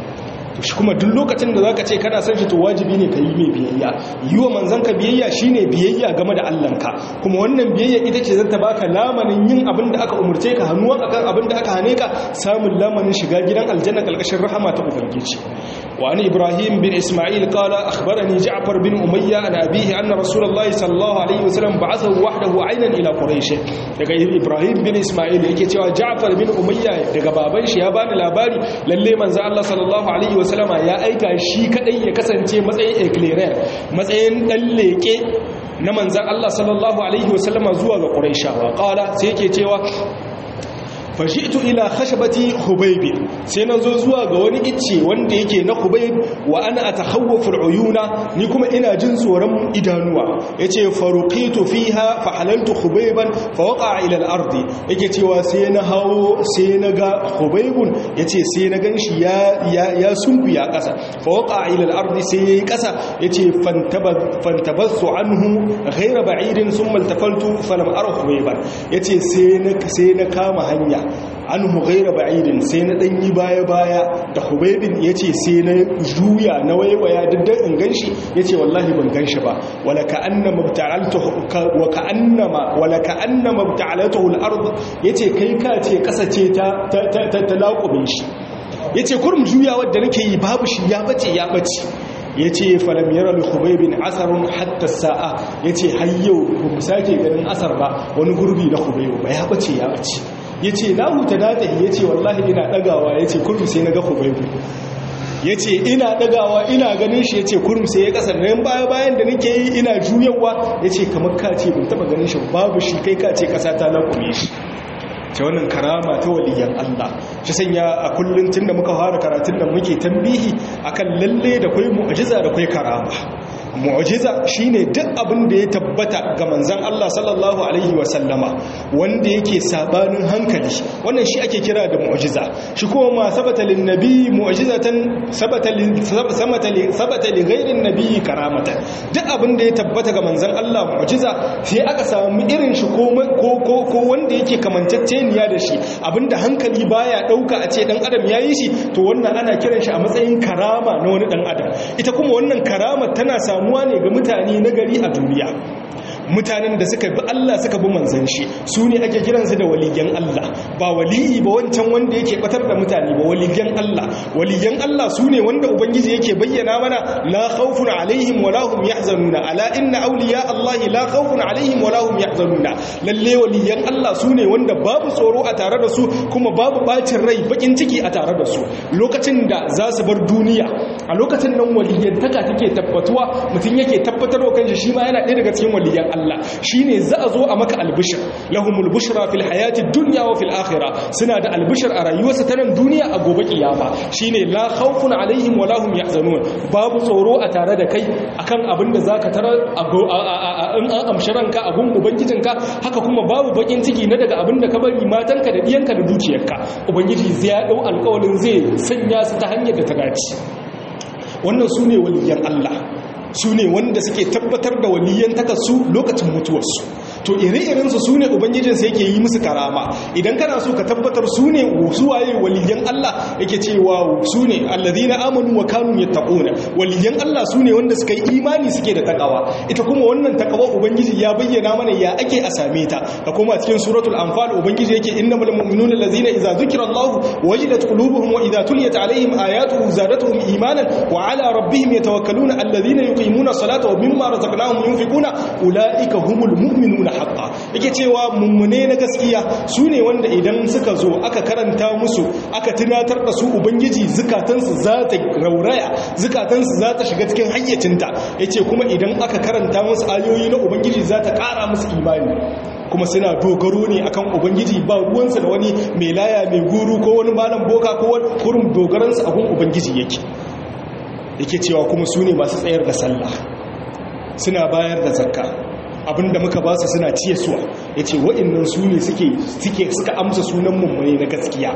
shi kuma duk lokacin da zaka ce kana san shi to wajibi ne ka yi mai biyayya yi wa manzanka biyayya shine biyayya game da Allahnka kuma wannan biyayya ita ce zata baka lamanin yin abin da aka umurce ka hannuwa akan abin da aka hane ka samun lamanin shiga gidan aljanna kalkashin rahama ta ubangiji wa an ibrahim bin isma'il qala akhbarani ja'far bin umayya an abihi anna rasulullahi sallallahu alaihi wasallam ba'athahu wahdahu aynan ila quraish daga ibrahim bin isma'il yake cewa ja'far bin umayya daga baban shi ya bani labari lalle manzo Allah sallallahu alaihi wasallama ya aika shi kadai ya kasance matsayin eclairer matsayin dan leke na manzan Allah sallallahu alaihi wasallama zuwa ga Qurayshawa qala sai yake cewa fashitu ila khashabati hubayb sai nazo zuwa ga wani icce wanda yake na hubayb wa ana atakhawwafu aluyuna ni kuma ina jin tsoron idanuwa yace faruqitu fiha fa halaltu hubayban fa waqa ila al-ard yake cewa sai na hawo sai na ga hubaybun yace sai na ganshi ya ya, ya sunkuya kasa fa waqa ila al-ard sai yayi kasa yace fantabassu anhu ghayra ba'idin thumma altafaltu falam ara hubayban yace sai na sai na kama hanya an gaira ba'idin sai na ɗanyi baya-baya da hubaibin ya ce sai na juya na waiwaya duk in ganshi ya ce wallahi ban ganshi ba wala ka'annama mabta'alatu al'ard ya ce kai ka ce ƙasa ce ta laƙumin shi ya ce kurum juya wadda nake yi babu shi ya bace ya bace ya ce falam yara hubaibin asarun hatta sa'a ya ce hayyau ba mu sake ganin asar ba wani gurbi na hubaibu ba ya bace ya bace ya ce na huta datahi ya ce wallahi ina ɗagawa ya ce kurmi sai na ga hubaibu ya ce ina ɗagawa ina ganin shi ya ce kurmi sai ya ƙasar nan baya bayan da nake yi ina juyawa ya ce kamar ka ce ban taɓa ganin shi babu shi kai ka ce ƙasa ta laƙume shi ta wannan karama ta waliyan Allah shi sanya a kullum tun da muka fara karatun da muke tambihi akan lalle da kwai mu'ajiza da kwai karama mu'jiza shine duk abin da ya tabbata ga manzon Allah sallallahu alaihi wasallama wanda yake sabanin hankali wannan shi ake kira da mu'jiza shi kuma ma sabata lin nabi mu'jizatan sabata lin sabata li sabata li ghairin nabi karamatan duk abin da ya tabbata ga manzon Allah mu'jiza sai aka samu irin shi ko ko ko wanda yake kamantacceniya da shi abinda hankali baya dauka a ce dan adam yayi shi to wannan ana kiran shi a matsayin karama na wani dan adam ita kuma wannan karama tana samu samuwa ne ga mutane na gari a duniya mutanen da suka bi Allah suka bi manzan shi su ne ake kiransu da waliyan Allah ba waliyi ba wancan wanda yake batar da mutane ba waliyan Allah waliyan Allah su ne wanda ubangiji yake bayyana mana la khawfun alaihim wa lahum yahzanuna ala inna awliya Allah la khawfun alaihim wa lahum yahzanuna lalle waliyan Allah su ne wanda babu tsoro a tare da su kuma babu bacin rai bakin ciki a tare da su lokacin da za su bar duniya a lokacin nan waliyantaka take tabbatuwa mutum yake tabbatar wa kanshi shi ma yana ɗaya daga cikin waliyan Allah shine za a zo a maka albishir lahumul bushra fil hayati dunya wa fil akhirah suna da albishir a rayuwarsa ta nan duniya a gobe kiyama shine la khawfun alaihim wa lahum yahzanun babu tsoro a tare da kai akan abin da zaka tarar in an amshi ranka abun ubangijinka haka kuma babu bakin ciki na daga abin da ka bari matanka da diyanka da dukiyarka ubangiji zai ya dau alƙawarin zai sanya su ta hanyar da ta dace wannan su ne waliyan Allah su ne wanda suke tabbatar da waliyan su lokacin mutuwarsu to ire-irensu su ne ubangijinsa yake yi musu karama idan kana so ka tabbatar su ne waye waliyan Allah yake cewa su ne allazina amanu wa kanu yattaquna waliyan Allah su ne wanda suka yi imani suke da takawa ita kuma wannan takawa ubangiji ya bayyana mana ya ake a same ta ka koma cikin suratul anfal ubangiji yake innamal mu'minuna allazina idza zukira Allah wajilat qulubuhum wa idza tuliyat alaihim ayatuhu zadatuhum imanan wa ala rabbihim yatawakkaluna allazina yuqimuna salata wa mimma razaqnahum yunfiquna ulaika humul mu'minuna haqqan yake cewa mummune na gaskiya su ne wanda idan suka zo aka karanta musu aka tunatar da su ubangiji zukatansu za ta rauraya zukatansu za ta shiga cikin hayyacinta yace kuma idan aka karanta musu ayoyi na ubangiji za ta ƙara musu imani kuma suna dogaro ne akan ubangiji ba ruwansa da wani mai laya mai guru ko wani malam boka ko wani kurum dogaransu abun ubangiji yake yake cewa kuma su ne masu tsayar da sallah suna bayar da zakka abinda muka ba su suna ciye suwa ya ce wa'innan su ne suke suka amsa sunan mummune na gaskiya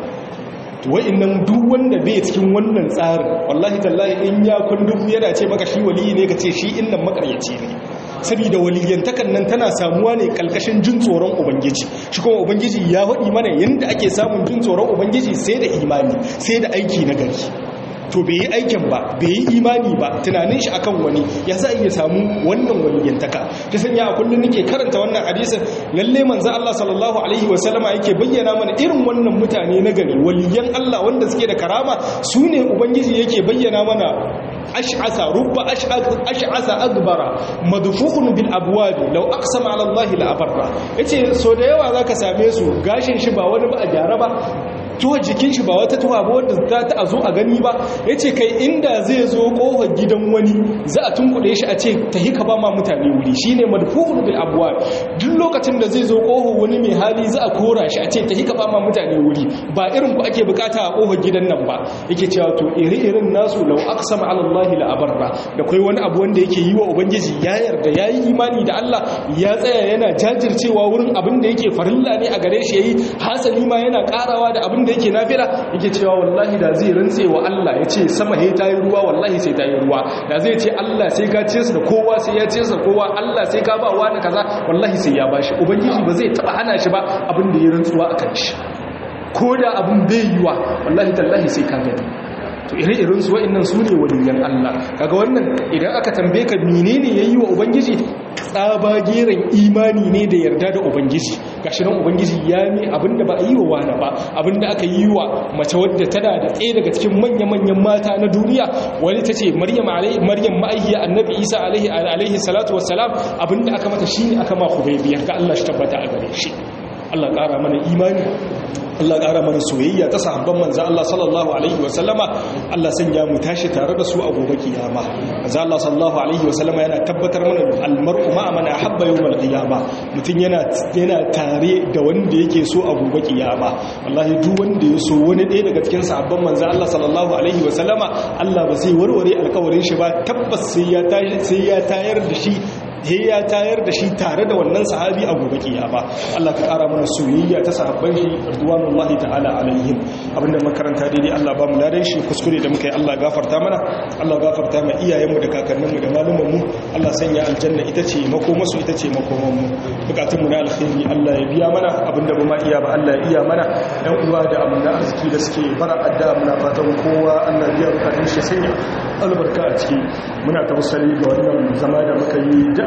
wa'innan duk wanda bai cikin wannan tsarin wallahi tallahi in ya kundubu yana ce maka shi waliyi ne ka ce shi innan makaryaci ne saboda waliyantakan nan tana samuwa ne kalkashin jin tsoron ubangiji shi kuma ubangiji ya faɗi mana yadda ake samun jin tsoron ubangiji sai da imani sai da aiki na gari to bai yi aikin ba bai yi imani ba tunanin shi akan wani ya za iya samu wannan waliyantaka ta sanya a kullum nake karanta wannan hadisin lalle manzo Allah sallallahu alaihi wa sallama yake bayyana mana irin wannan mutane na gari waliyan Allah wanda suke da karama su ne ubangiji yake bayyana mana ash'asa rubba ash'asa agbara madfu'un bil abwab law aqsama ala Allah la abarra yace so da yawa zaka same su gashin shi ba wani ba a gyara ba tuwa jikin shi ba wata tuwa ba wadda za ta zo a gani ba ya ce kai inda zai zo kofar gidan wani za a tunkuɗe shi a ce ta hika ba ma mutane wuri shi ne madfuhun bil abuwa duk lokacin da zai zo kofar wani mai hali za a kora shi a ce ta hika ba ma mutane wuri ba irin ku ake bukata a kofar gidan nan ba yake cewa to iri-irin nasu lau aqsama ala Allah la abarra da kai wani abu wanda yake yi wa ubangiji ya yarda yayi imani da Allah ya tsaya yana jajircewa wurin abin da yake farilla ne a gare shi yayi hasali ma yana karawa da abin da yake nafila yake cewa wallahi da zai rantse wa Allah ya ce sama he ta yi ruwa wallahi sai ta yi ruwa da zai ce Allah sai ka ce su da kowa sai ya ce su da kowa Allah sai ka ba wa da kaza wallahi sai ya bashi ubangiji ba zai taba hana shi ba abin da ya rantsuwa akan shi ko da abin bai yiwa wallahi tallahi sai ka gani to ire-iren su wa'annan su ne waliyan Allah kaga wannan idan aka tambaye ka menene yayi wa ubangiji tsabageren imani ne da yarda da ubangiji gashi nan ubangiji ya mi abinda ba a yi wa wani ba abinda aka yi wa mace wadda tana da tsaye daga cikin manya-manyan mata na duniya wani ta ce maryam maryam ma'aihiya annabi isa alaihi salatu wassalam abinda aka mata shi ne aka ma hubaibiyar ga Allah shi tabbata a gare shi Allah ƙara mana imani Allah ƙara mana soyayya ta sahabban manzo Allah sallallahu alaihi wa sallama Allah sanya mu tashi tare da su a gobe kiyama manzo Allah sallallahu alaihi wa sallama yana tabbatar mana almar'u ma'a man ahabba yawmal qiyama mutun yana yana tare da wanda yake so a gobe kiyama wallahi duk wanda ya so wani ɗaya daga cikin sahabban manzo Allah sallallahu alaihi wa sallama Allah ba zai warware alƙawarin shi ba tabbas sai ya sai ya tayar da shi he ya tayar da shi tare da wannan sahabi a gobe kiyama Allah ka kara mana soyayya ta sahabban shi radwanullahi ta'ala alaihim abinda makaranta daidai Allah ba mu ladan shi kuskure da muka yi Allah gafarta mana Allah gafarta ma iyayenmu da kakanninmu da malumanmu Allah sanya aljanna ita ce makomasu ita ce makomanmu bukatunmu na alkhairi Allah ya biya mana abinda ba ma iya ba Allah ya iya mana ɗan uwa da amina arziki da suke bara adda muna fatan kowa Allah ya biya bukatun shi sanya albarka a ciki muna tawassali ga wannan zama da muka yi da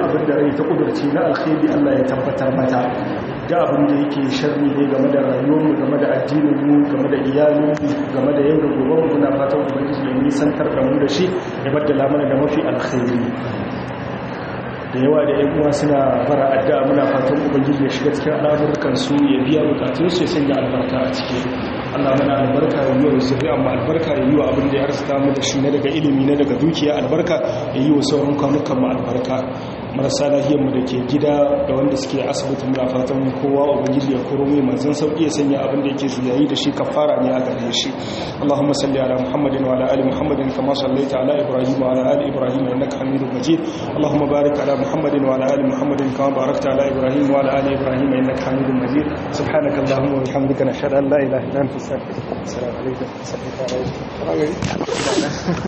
abin da rai ta kudurci na alkhairi Allah ya tabbatar mata da abin da yake sharri ne game da rayuwarmu game da addininmu game da iyalinmu game da yau da gobe muna fatan ubangiji ya nisantar da mu da shi ya baddala mana da mafi alkhairi da yawa da yan uwa suna fara addu'a muna fatan ubangiji ya shiga cikin al'amuran su ya biya bukatun su ya sanya albarka a ciki Allah mana albarka ya yi wa zuri'a mu albarka ya yi wa abin da ya arzuta mu da shi na daga ilimi na daga dukiya albarka ya yi wa sauran kwanukan mu albarka marasa lahiyar mu da ke gida da wanda suke asibitin muna fatan kowa ubangiji ya koro mai manzon sauki ya sanya abin da yake zuyayi da shi kafara ne a gare shi Allahumma salli ala Muhammadin wa ala ali Muhammadin kama sallaita ala Ibrahim wa ala ali Ibrahim innaka Hamidum Majid Allahumma barik ala Muhammadin wa ala ali Muhammadin kama barakta ala Ibrahim wa ala ali Ibrahim innaka Hamidum Majid subhanaka Allahumma wa bihamdika nashhadu an la ilaha illa anta astaghfiruka wa atubu ilaik assalamu alaikum